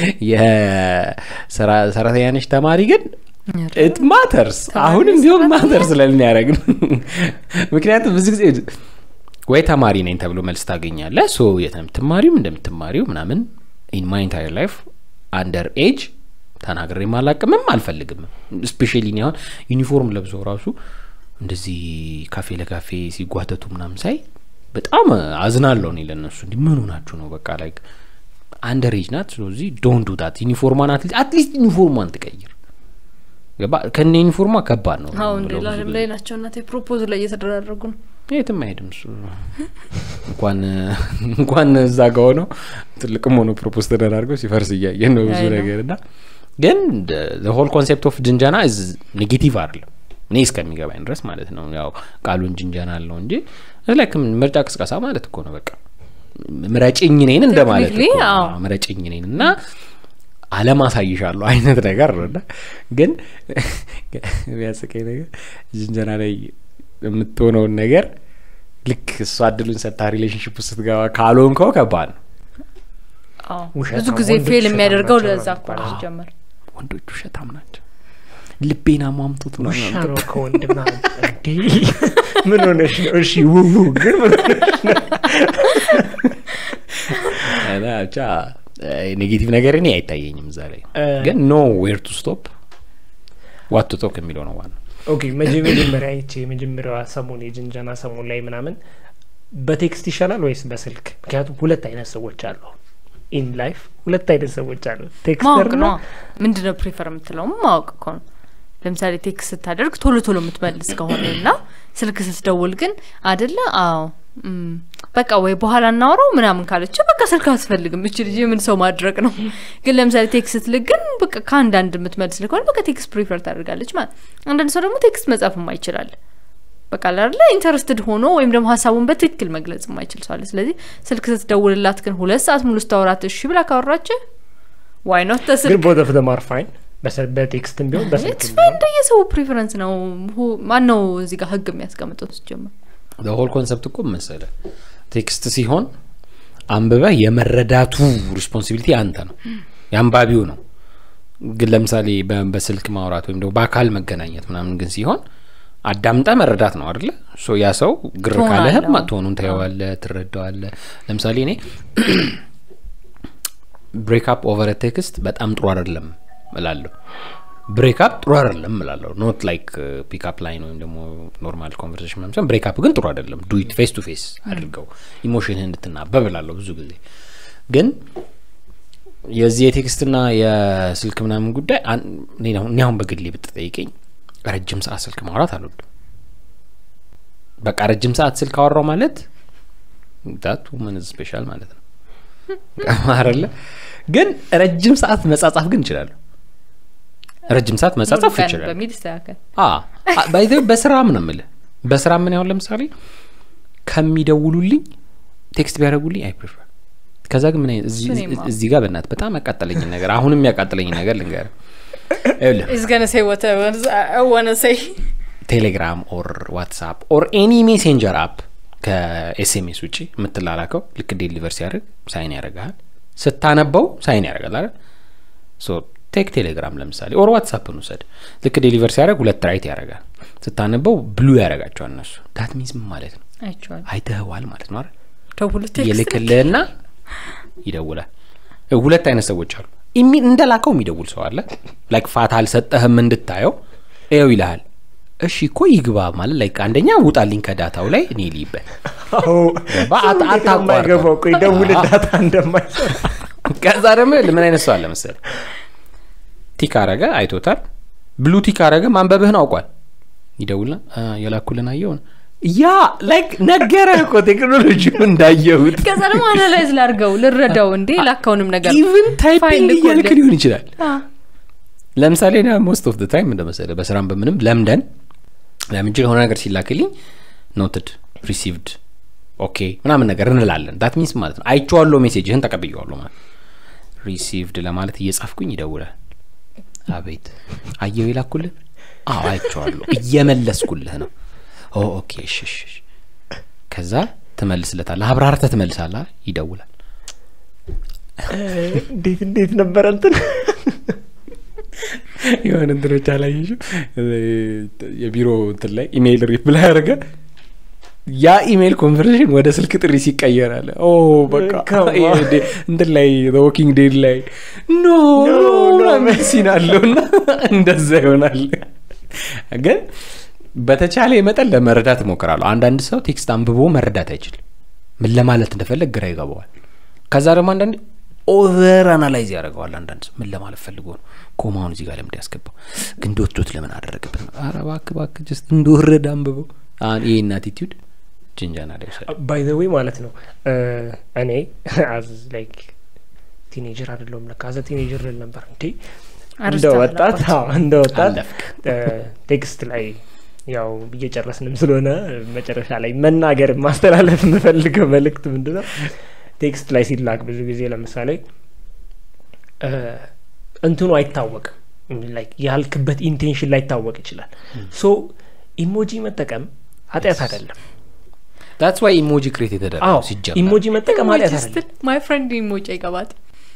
የሰራ- ሰራተኛ ነች ተማሪ ግን ኢት ማተርስ አሁንም ቢሆን ማተር ስለሚያደረግ ነው ምክንያቱም ብዙ ጊዜ ወይ ተማሪ ነኝ ተብሎ መልስ ታገኛለህ ሶ የት ነው የምትማሪው እንደምትማሪው ምናምን ኢን ማይ ኢንታየር ላይፍ አንደር ኤጅ ተናግሬ ማላቅምም አልፈልግም ስፔሻሊ እኔ አሁን ዩኒፎርም ለብሰው ራሱ እንደዚህ ካፌ ለካፌ ሲጓተቱ ምናምን ሳይ በጣም አዝናለሁ እኔ ለእነሱ እንዲህ ምን ሆናችሁ ነው በቃ ላይክ አንደር ኤጅ ናት ስለዚህ ዶንት ዱ ዳት ዩኒፎርሟን አትሊስት ዩኒፎርሟን ትቀይር ገባ ከነ ዩኒፎርሟ ከባድ ነው አሁን የምለው ሌላ ብዙ ዓለም ጊዜ። ላይ ናቸው እናቴ ፕሮፖዝ ላይ እየተደራረጉ ነው የትም አይሄድም እሱ እንኳን እንኳን እዛ ጋ ሆነው ትልቅም ሆኖ ፕሮፖዝ ተደራርገው ሲፈርስ እያየን ነው ብዙ አይ ነው። ነገር እና ግን ሆል ኮንሴፕት ኦፍ ጅንጀና ዝ ኔጌቲቭ አይደለም እኔ እስከሚገባኝ ድረስ ማለት ነው ያው ቃሉን ጅንጀና አለው እንጂ ላይ ምርጫ ቅስቀሳ ማለት እኮ ነው በቃ ምረጭኝ እኔን እንደማለት Technically, እኮ ነው። አዎ። አዎ፣ ምረጭኝ እኔን እና አለም አሳይሻለሁ አይነት ነገር ነው እና ግን የሚያስቀኝ ነገር ጅንጀና ላይ የምትሆነውን ነገር ልክ እሷ እድሉን ሰጥታ ሪሌሽንሽፕ ውስጥ ስትገባ ካልሆንከው ከባድ ነው አዎ። ውሸት ብዙ ነው። ጊዜ ወንዶች ፌል ውሸታም የሚያደርገው ናቸው ለዛ ነው እኮ ነው የሚባለው። ሲጀመር ወንዶች ውሸታም ናቸው ልቤን አሟምጡት ነው ውሻ ነው ከወንድ ምናምን እንዴ ምን ሆነሽ ነው እሺ ውው ግን ምን ሆነሽ ነው እና ብቻ ኔጌቲቭ ነገር እኔ አይታየኝም እዛ ላይ እ፣ ግን ኖ ዌር ቱ ስቶፕ ዋት ቱ ቶክ የሚለው ነው ዋና ኦኬ መጀ- መጀመሪያ ይቺ የመጀመሪያዋ ሰሞን የጅንጀና ሰሞን ላይ ምናምን በቴክስት ይሻላል ወይስ በስልክ ምክንያቱም ሁለት አይነት ሰዎች አሉ ኢን ላይፍ ሁለት አይነት ሰዎች አሉ ቴክስተር ማወቅ ነው ምንድነው ፕሪፈር የምትለው ማወቅ እኮ ነው ለምሳሌ ቴክስት ስታደርግ ቶሎ ቶሎ የምትመልስ ከሆነ እና ስልክ ስትደውል ግን አደለ አዎ እም፣ በቃ ወይ በኋላ እናወራው ምናምን ካለች በቃ ስልክ አስፈልግም እች ልጅ ምን ሰው ማድረግ ነው ግን ለምሳሌ ቴክስት ስትልክ ግን በቃ ከአንዳንድ የምትመልስ ከሆነ በቃ ቴክስት ፕሪፈር ታደርጋለች ማለት አንዳንድ ሰው ደግሞ ቴክስት መጻፍ ይችላል በቃ ላለ ኢንተረስትድ ሆኖ ወይም ደግሞ ሀሳቡን በትክክል መግለጽ የማይችል ሰው አለ ስለዚህ ስልክ ስትደውልላት ግን ሁለት ሰዓት ሙሉ ስታወራት እሺ ብላ ካወራች ዋይ ኖት ግን ተስልክ ቦት ኦፍ ደም አር ፋይን በቴክስትም ቢሆን በስልክ ኢትስ ፋይን እንደየሰው ፕሪፈረንስ ነው ሁ- ማን ነው እዚህ ጋር ህግ የሚያስቀምጠው ሲጀምር ሆል ኮንሰፕት እኮ መሰለ ቴክስት ሲሆን አንብበህ የመረዳቱ ሪስፖንሲቢሊቲ አንተ ነው የአንባቢው ነው ግን ለምሳሌ በ- በስልክ ማውራት ወይም ደግሞ በአካል መገናኘት ምናምን ግን ሲሆን አዳምጠ መረዳት ነው አደለ ሶ ያ ሰው ግር ቶን ካለህም አለው። ቶኑን ታየዋለ ትረዳዋለ ለምሳሌ እኔ ብሬክአፕ ኦቨር ቴክስት በጣም ጥሩ አይደለም እላለሁ ብሬክአፕ ጥሩ አይደለም እላለሁ ኖት ላይክ ፒክአፕ ላይን ወይም ደግሞ ኖርማል ኮንቨርሴሽን ምናምን ብሬክአፕ ግን ጥሩ አይደለም ዱኢት ፌስ ቱ ፌስ አድርገው ኢሞሽንህ እንድትናበብ እላለሁ ብዙ ጊዜ ግን የዚህ የቴክስትና የስልክ ምናምን ጉዳይ አን- እኔ አሁን- እኔ አሁን በግሌ ብትጠይቀኝ ረጅም ሰዓት ስልክ ማውራት አልወድም በቃ ረጅም ሰዓት ስልክ አወራው ማለት ዳት ውመን ስፔሻል ማለት ነው ቀማረለ ግን ረጅም ሰዓት መጻጻፍ ግን እችላለሁ ረጅም ሰዓት መጻጻፍ ሙሉ ቀን ይችላል በሚል ይስተካከል ባይዘ በስራም ነው የምልህ በስራ ምን ያሁን ለምሳሌ ከሚደውሉልኝ ቴክስት ቢያደርጉልኝ አይ ፕሪፈር ከዛ ግን ምን አይነት እዚህ- እሱን የማ- እዚህ ጋር በእናት በጣም ያቃጠለኝ ነገር አሁንም ያቃጠለኝ ነገር ልንገር ይኸውልህ is gonna say what I was- I wanna say ቴሌግራም ኦር ዋትሳፕ ኦር ኤኒ ሜሴንጀር አፕ ከኤስኤምኤስ ውጭ የምትላላከው ልክ ዴሊቨር ሲያደርግ ሳይን ያደርግሃል ስታነበው ሳይን ያደርጋል አይደል ሶ ቴክ ቴሌግራም ለምሳሌ ኦር ዋትሳፕን ውሰድ ልክ ዴሊቨር ሲያደርግ ሁለት ራይት ያደርጋል ስታነበው ብሉ ያደርጋቸዋል እነሱ ዳት ሚንስ ምን ማለት ነው አይቼዋለሁ አይተህዋል ማለት ነው አይደል ደውሉ ቴክስት ይልክልህና ይደውላል እ ሁለት አይነት ሰዎች አሉ ኢሚ እንደላከው የሚደውል ሰው አለ ላይክ ፋታ አልሰጠህም እንድታየው ይኸው ይልሃል እሺ እኮ ይግባ ማለት ላይክ አንደኛ ውጣልኝ ከዳታው ላይ እኔ ልይበት አዎ ገባ? ሰው አት- እንዴት ነው አታቋርጠው። የማይገባው? ቆይ ደውል አዎ። ዳታ እንደማይሰራ ከዛ ደግሞ ምን አይነት ሰው አለ መሰለህ ቲክ አረገ አይቶታል ብሉ ቲክ አረገ ማንበብህን አውቋል ይደውልና "አ፣ የላኩልን አየውን ያ ላይክ ነገረህ እኮ ቴክኖሎጂው እንዳየሁት ከዛ ደግሞ አናላይዝ ላርገው ልረዳው እንዴ ላካውንም ነገር ኢቭን ፋይል ታይፒንግ ልኮልህ። እያልክ ሊሆን ይችላል አ፣ ለምሳሌ ና ሞስት ኦፍ ታይም እንደመሰለ በስራም በምንም ለምደን ለምንጭ የሆነ ነገር ሲላክልኝ ኖትድ ሪሲቭድ ኦኬ ምናምን ነገር እንላለን ዳት ሚንስ ማለት ነው አይቼዋለሁ ሜሴጅህን ተቀብየዋለሁ ማለት ሪሲቭድ ለማለት እየጻፍኩኝ ይደውላል አቤት አየው ይላኩልን አዎ አይቼዋለሁ እየመለስኩልህ ነው ኦ ኦኬ እሺ እሺ እሺ። ከዛ ትመልስለታለህ አብራርተህ ትመልሳለህ ይደውላል እንዴት እንዴት ነበረ እንትን የሆነ እንትኖች አላየሽም የቢሮ እንትን ላይ ኢሜይል ሪፕላይ ያደረገ ያ ኢሜይል ኮንቨርሴሽን ወደ ስልክ ጥሪ ሲቀየር አለ ኦ በቃ Come on. ይሄ እንደ- እንትን ላይ ወኪንግ ዴድ ላይ ኖ No, no, ኖ ሲን አለው እና እንደዛ ይሆናል ግን በተቻለ መጠን ለመረዳት እሞክራለሁ አንዳንድ ሰው ቴክስት አንብቦ መረዳት አይችልም ምን ለማለት እንደፈለግ ግራ ይገባዋል ከዛ ደግሞ አንዳንድ ኦቨር አናላይዝ ያደርገዋል አንዳንድ ሰው ምን ለማለት ፈልጎ ነው ኮማውን እዚህ ጋር ለምድ ያስገባው ግን ዶት ዶት ለምን አደረግበት ነው ኧረ እባክህ እባክህ ጀስት እንደወረደ አንብበው አሁን ይህን አቲቲዩድ ጅንጃና ላይ ውሰድ ባይ ዘ ዌይ ማለት ነው እ፣ እኔ አዝ ላይክ ቲኔጀር አይደለሁም ለካ አዘ ቲኔጀር ልል ነበር እንዴ እንደ አርስታ ወጣት አለባት። አዎ፣ እንደ ወጣት አለፍክ እ፣ ቴክስት ላይ ያው እየጨረስንም ስለሆነ መጨረሻ ላይ መናገር ማስተላለፍ የምፈልገው መልእክት ምንድን ነው ቴክስት ላይ ሲላክ ብዙ ጊዜ ለምሳሌ እ፣ እንትኑ አይታወቅም ላይክ ያልክበት ኢንቴንሽን ላይታወቅ ይችላል ሶ ኢሞጂ መጠቀም ኃጢአት አይደለም ታትስ ዋይ ኢሞጂ ክሬት አዎ የተደረገው ሲጀመር ኢሞጂ መጠቀም ኃጢአት አይደለም ማይ ፍሬንድ ኢሞጂ አይገባት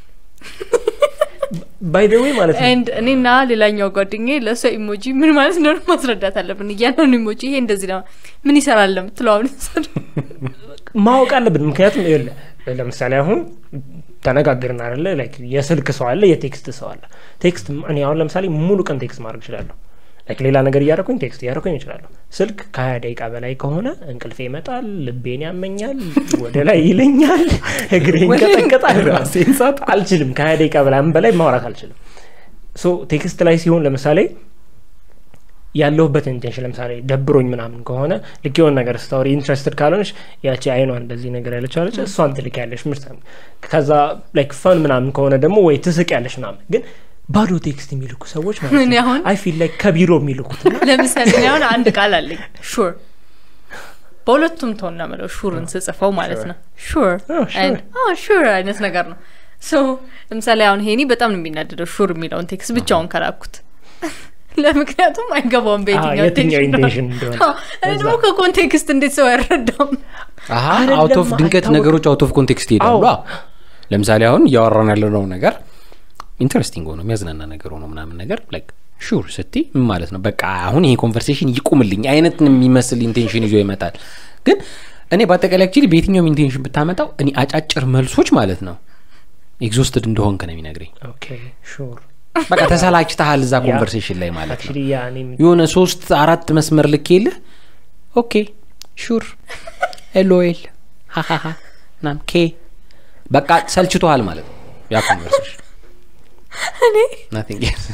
ባይ ደ ዌይ ማለት ነው ኤንድ እኔና ሌላኛው ጓደኛ ለእሷ ኢሞጂ ምን ማለት እንደሆነ ማስረዳት አለብን እያንዳንዱ ኢሞጂ ይሄ እንደዚህ ነው ምን ይሰራል ለምትለው አሁን ማወቅ አለብን ምክንያቱም ይኸውልህ ለምሳሌ አሁን ተነጋግርን አለ ላይክ የስልክ ሰው አለ የቴክስት ሰው አለ ቴክስት እኔ አሁን ለምሳሌ ሙሉ ቀን ቴክስት ማድረግ እችላለሁ ላይክ ሌላ ነገር እያደረኩኝ ቴክስት እያደረኩኝ እችላለሁ ስልክ ከሀያ ደቂቃ በላይ ከሆነ እንቅልፌ ይመጣል ልቤን ያመኛል ወደ ላይ ይለኛል እግሬ ይንቀጠቀጣል ራሴን ሳት አልችልም ከሀያ ደቂቃ በላይ በላይ ማውራት አልችልም ሶ ቴክስት ላይ ሲሆን ለምሳሌ ያለሁበት ኢንቴንሽን ለምሳሌ ደብሮኝ ምናምን ከሆነ ልክ የሆነ ነገር ስታወሪ ኢንትረስትድ ካልሆነች ያቺ አይኗን እንደዚህ ነገር ያለች አለች እሷን ትልክ ያለሽ ምርት ከዛ ላይክ ፈን ምናምን ከሆነ ደግሞ ወይ ትስቅ ያለሽ ምናምን ግን ባዶ ቴክስት የሚልኩ ሰዎች ማለት እኔ ነው አሁን አይ ፊል ላይክ ከቢሮ የሚልኩት እና ለምሳሌ እኔ አሁን አንድ ቃል አለኝ ሹር በሁለቱም ቶን ነው የምለው ሹርን ስጽፈው ማለት ነው ሹር Oh, sure. ሹር አይነት ነገር ነው ሶ ለምሳሌ አሁን ሄኒ በጣም ነው የሚናደደው ሹር የሚለውን ቴክስት ብቻውን ከላኩት ለምክንያቱም አይገባውም በየትኛው የትኛው intention ኢንቴንሽን እንደሆነ። እንደሆነ አዎ፣ እኔ ደግሞ ከኮንቴክስት እንዴት ሰው አይረዳም አይደለም፣ አውት ኦፍ ድንገት አይታወቅም። ነገሮች አውት ኦፍ ኮንቴክስት ይሄዳሉ አዎ። አዎ። ለምሳሌ አሁን እያወራን ያለነው ነገር ኢንተረስቲንግ ሆኖ የሚያዝናና ነገር ሆኖ ምናምን ነገር ላይክ ሹር ስቲ ምን ማለት ነው በቃ አሁን ይሄ ኮንቨርሴሽን ይቁምልኝ አይነት የሚመስል ኢንቴንሽን ይዞ ይመጣል ግን እኔ በአጠቃላይ አክቹዋሊ በየትኛውም ኢንቴንሽን ብታመጣው እኔ አጫጭር መልሶች ማለት ነው ኤግዞስትድ እንደሆንክ ነው የሚነግረኝ ኦኬ ሹር በቃ ተሰላችተሃል እዛ ኮንቨርሴሽን ላይ ማለት ነው አክቹሊ ያ እኔም የሆነ ሶስት አራት መስመር ልክ የለ ኦኬ ሹር ኤልኦኤል ሀሀሀ ናም ኬ በቃ ሰልችቶሃል ማለት ነው ያ ኮንቨርሴሽን ናቲንግ ኤልስ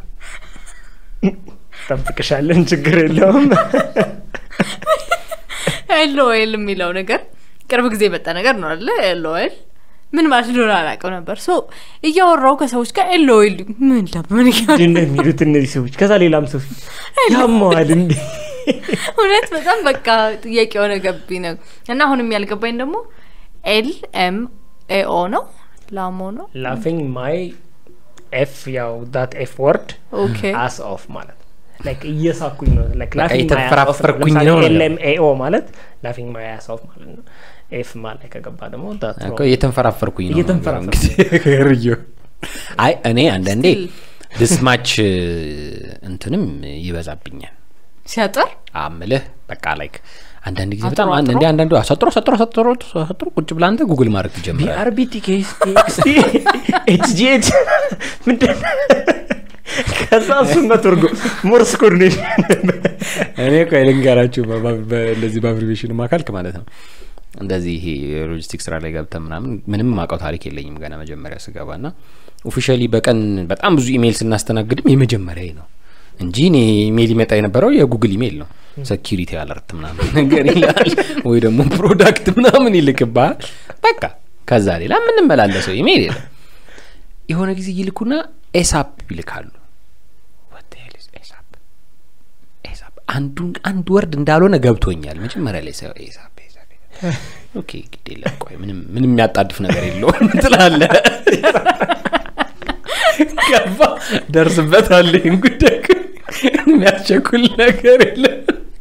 ጠብቅሻለን ችግር የለውም ኤልኦኤል የሚለው ነገር ቅርብ ጊዜ የመጣ ነገር ነው አለ ኤልኦኤል ምን ማለት እንደሆነ አላውቀው ነበር ሶ እያወራው ከሰዎች ጋር ኤልኦኤል ምን ለምን እያሉ ምንድን ነው የሚሉት እነዚህ ሰዎች ከዛ ሌላም ሰው ፊት ያመዋል እንዴ እውነት በጣም በቃ ጥያቄ የሆነ ገቢ ነው እና አሁንም ያልገባኝ ደግሞ ኤል ኤም ኤኦ ነው ላሞ ነው ላፊንግ ማይ ኤፍ ያው ዳት ኤፍ ወርድ ኦኬ አስ ኦፍ ማለት ላይክ እየሳኩኝ ነው ላይክ በቃ ላፊንግ ማይ የተፈራፈርኩኝ ነው ነው። ኤልኤም ኤኦ ማለት ላፊንግ ማይ አስ ኦፍ ማለት ነው ኤፍ ማለት ከገባ ደግሞ ዳት እኮ እየተንፈራፈርኩኝ ነው እየተንፈራፈርኩ። ርዮ አይ እኔ አንዳንዴ Still. ድስማች እንትንም ይበዛብኛል ሲያጠር አምልህ በቃ ላይክ አንዳንድ ጊዜ አጥሮ በጣም አጥሮ? እንዲ አንዳንዱ አሳጥሮ አሳጥሮ አሳጥሮ አሳጥሮ ቁጭ ብላ አንተ ጉግል ማድረግ ትጀምራል ቢአርቢቲ ኬስ ቴክስቲ ኤችጂኤች ምንድን ነው? ከዛ እሱን መተርጎ ሞርስ ኮርኔሽን እኔ እኮ ልንገራችሁ በ- በ- እንደዚህ በአብሪቬሽን ማካልክ ማለት ነው እንደዚህ ይሄ የሎጂስቲክ ስራ ላይ ገብተ ምናምን ምንም ማውቀው ታሪክ የለኝም ገና መጀመሪያ ስገባ ና ኦፊሻሊ በቀን በጣም ብዙ ኢሜይል ስናስተናግድም የመጀመሪያ ነው እንጂ እኔ ኢሜይል ይመጣ የነበረው የጉግል ኢሜይል ነው ሴኪሪቲ አለርት ምናምን ነገር ይላል ወይ ደግሞ ፕሮዳክት ምናምን ይልክባል በቃ ከዛ ሌላ የምንመላለሰው ኢሜይል የለም የሆነ ጊዜ ይልኩና ኤሳፕ ይልካሉ What the hell is ኤሳፕ ኤሳፕ አንዱን አንድ ወርድ እንዳልሆነ ገብቶኛል መጀመሪያ ላይ ሳየው ኤሳፕ ኤሳፕ ኤሳፕ። ኦኬ ግድ የለም ቆይ ምንም ምንም የሚያጣድፍ ነገር የለውም ትላለ ገባ ደርስበታለ ይህን ጉዳይ ግን የሚያስቸኩል ነገር የለም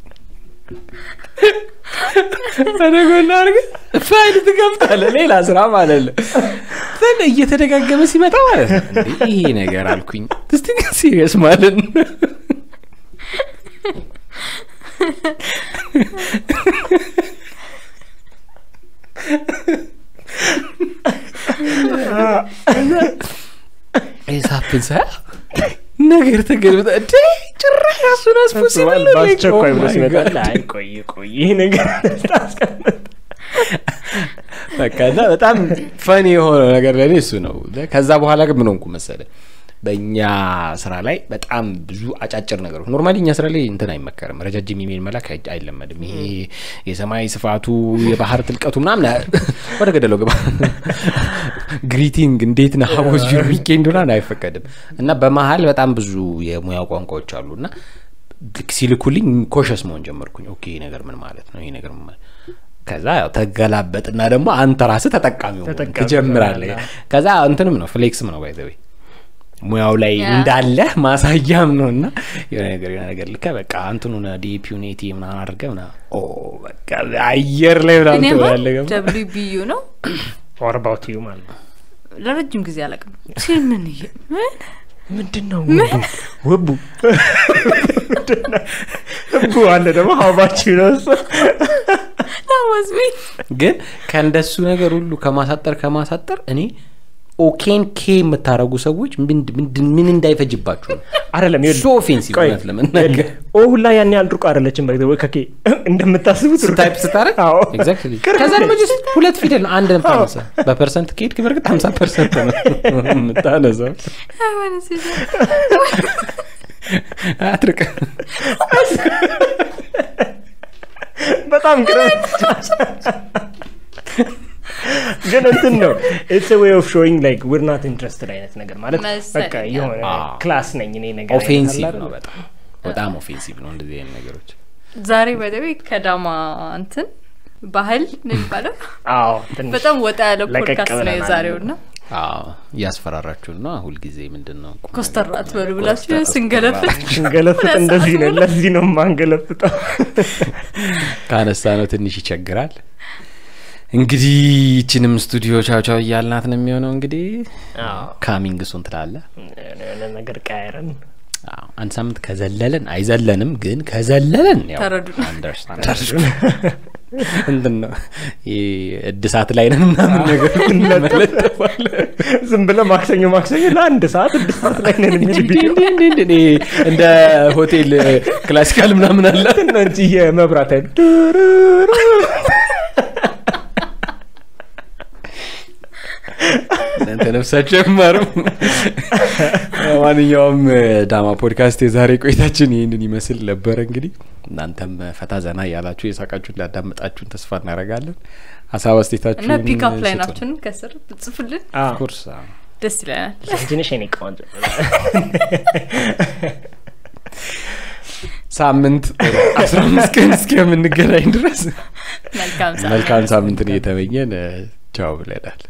ተደጎና አርገ ፋይል ትገብታለ ሌላ ስራ ማለት ነው ዘን እየተደጋገመ ሲመጣ ማለት ነው እንዴ ይሄ ነገር አልኩኝ እስቲ ግን ሲሪየስ ማለት ነው ሳፕን ሳ ነገር ተገልብጠ እንዴ ጭራሽ ራሱን አስፖሲብል በአስቸኳይ ብሎ ሲመጣል አይ ቆይ ቆይ ይህ ነገር ታስቀምጥ በቃ እና በጣም ፈኒ የሆነው ነገር ለእኔ እሱ ነው። ከዛ በኋላ ግን ምን ሆንኩ መሰለ በእኛ ስራ ላይ በጣም ብዙ አጫጭር ነገሮች ኖርማሊ እኛ ስራ ላይ እንትን አይመከርም። ረጃጅም ኢሜል መላክ አይ- አይለመድም። ይሄ የሰማይ ስፋቱ የባህር ጥልቀቱ ምናምን ወደ ገደለው ግባ ግሪቲንግ እንዴት ነህ ሀቦዝ ዩር ዊኬንድ ምናምን አይፈቀድም። እና በመሀል በጣም ብዙ የሙያ ቋንቋዎች አሉ እና ልክ ሲልኩልኝ ኮሸስ መሆን ጀመርኩኝ። ኦኬ ይሄ ነገር ምን ማለት ነው? ይሄ ነገር ምን ማለት ከዛ ያው ተገላበጥና ደግሞ አንተ ራስህ ተጠቃሚ መሆን ተጠቃሚ ትጀምራለህ። ትሆናለህ። ከዛ እንትንም ነው ፍሌክስም ነው ባይዘዌ ሙያው ላይ ያ። እንዳለ ማሳያም ነው እና የሆነ ነገር የሆነ ነገር ልከ በቃ አንትኑን ዲፒውን ኤቲ ምናምን አድርገህ ምናምን ኦ በቃ አየር ላይ ምናምን እኔማ ትሆናለህ። ገባ? ደብሊው ቢዩ ነው ፎር አባውት ዩ ማለት ነው ለረጅም ጊዜ አላውቅም ሲል ምን እየ- ምን ምንድን ነው ውቡ ህቡ አለ ደግሞ ሀባችሁ ነው እሱ ላወዝ ሚ ግን ከእንደሱ ነገር ሁሉ ከማሳጠር ከማሳጠር እኔ ኦኬን ኬ የምታደርጉ ሰዎች ምንድ- ምንድን- ምን እንዳይፈጅባችሁ ነው አይደለም ይኸውልህ፣ ሶ ኦፌንሲቭ ቆይ፣ እውነት ለመናገር ኦ ሁላ ያን ያህል ሩቅ አይደለችም በ ወይ ከኬ እንደምታስቡት ሩቅ ታይፕ ስታረግ አዎ። ኤግዛክትሊ ቅርብ ከዛ ደግሞ ነች። ጀስት ሁለት ፊደል ነው አንድ ምታነሳ በፐርሰንት ከሄድክ በርግጥ ሀምሳ ፐርሰንት ነው የምታነሳው አትርቅ በጣም ቅርብ ግን እንትን ነው ኢትስ ዌይ ኦፍ ሾዊንግ ላይክ ዊር ናት ኢንትረስትድ አይነት ነገር ማለት መሰለኝ። በቃ የሆነ አዎ። ክላስ ነኝ እኔ ነገር አይነት ኦፌንሲቭ አለ ነው አይደል? በጣም በጣም ኦፌንሲቭ ነው እንደዚህ አይነት ነገሮች ዛሬ በደቤ ከዳማ እንትን ባህል ነው የሚባለው አዎ ትንሽ በጣም ወጣ ያለ ለቀቅ ፖድካስት ነው ብለናል። የዛሬው ና አዎ እያስፈራራችሁን ነው ሁልጊዜ ምንድን ነው ቁም ኮስተር ነገር አትበሉ ቁም ብላችሁ ነገር ስንገለፍጥ ስንገለፍጥ ሁለት እንደዚህ ሰዓት ነው ሙሉ። ለዚህ ነው የማንገለፍጠው ካነሳ ነው ትንሽ ይቸግራል እንግዲህ ይችንም ስቱዲዮ ቻው ቻው እያልናት ነው የሚሆነው እንግዲህ አዎ። ካሚንግ ሱን ትላለ የሆነ ነገር ቀያረን አዎ፣ አንድ ሳምንት ከዘለለን አይዘለንም ግን ከዘለለን ያው ተረዱን። አንደርስታንድ እንትን ነው ይሄ እድሳት ላይ ነን ምናምን ነገር እንለጥፋለን ዝም ብለ ማክሰኞ ማክሰኞ ለአንድ ሰዓት ስድስት ሰዓት ላይ ነን እንጂ እንዴ እንዴ እንዴ እንዴ እንዴ እንደ ሆቴል ክላሲካል ምናምን አለ ነው እንጂ የመብራት ኃይል እናንተ ነፍሳችሁ አይማርም። ማንኛውም ዳማ ፖድካስት የዛሬ ቆይታችን ይህንን ይመስል ነበረ። እንግዲህ እናንተም ፈታ ዘና እያላችሁ የሳቃችሁ እንዳዳመጣችሁን ተስፋ እናደርጋለን። ሀሳብ እና አስቴታችሁን ፒክአፕ ላይ ስጡን። ናችሁን ከስር ብጽፉልን ኦፍኮርስ አዎ። ደስ ይለናል ትንሽ የኔ ቆንጆ ሳምንት አስራ አምስት ቀን እስከምንገናኝ ድረስ መልካም ሰዓት መልካም ሳምንትን እየተመኘን ቻው ብለናል።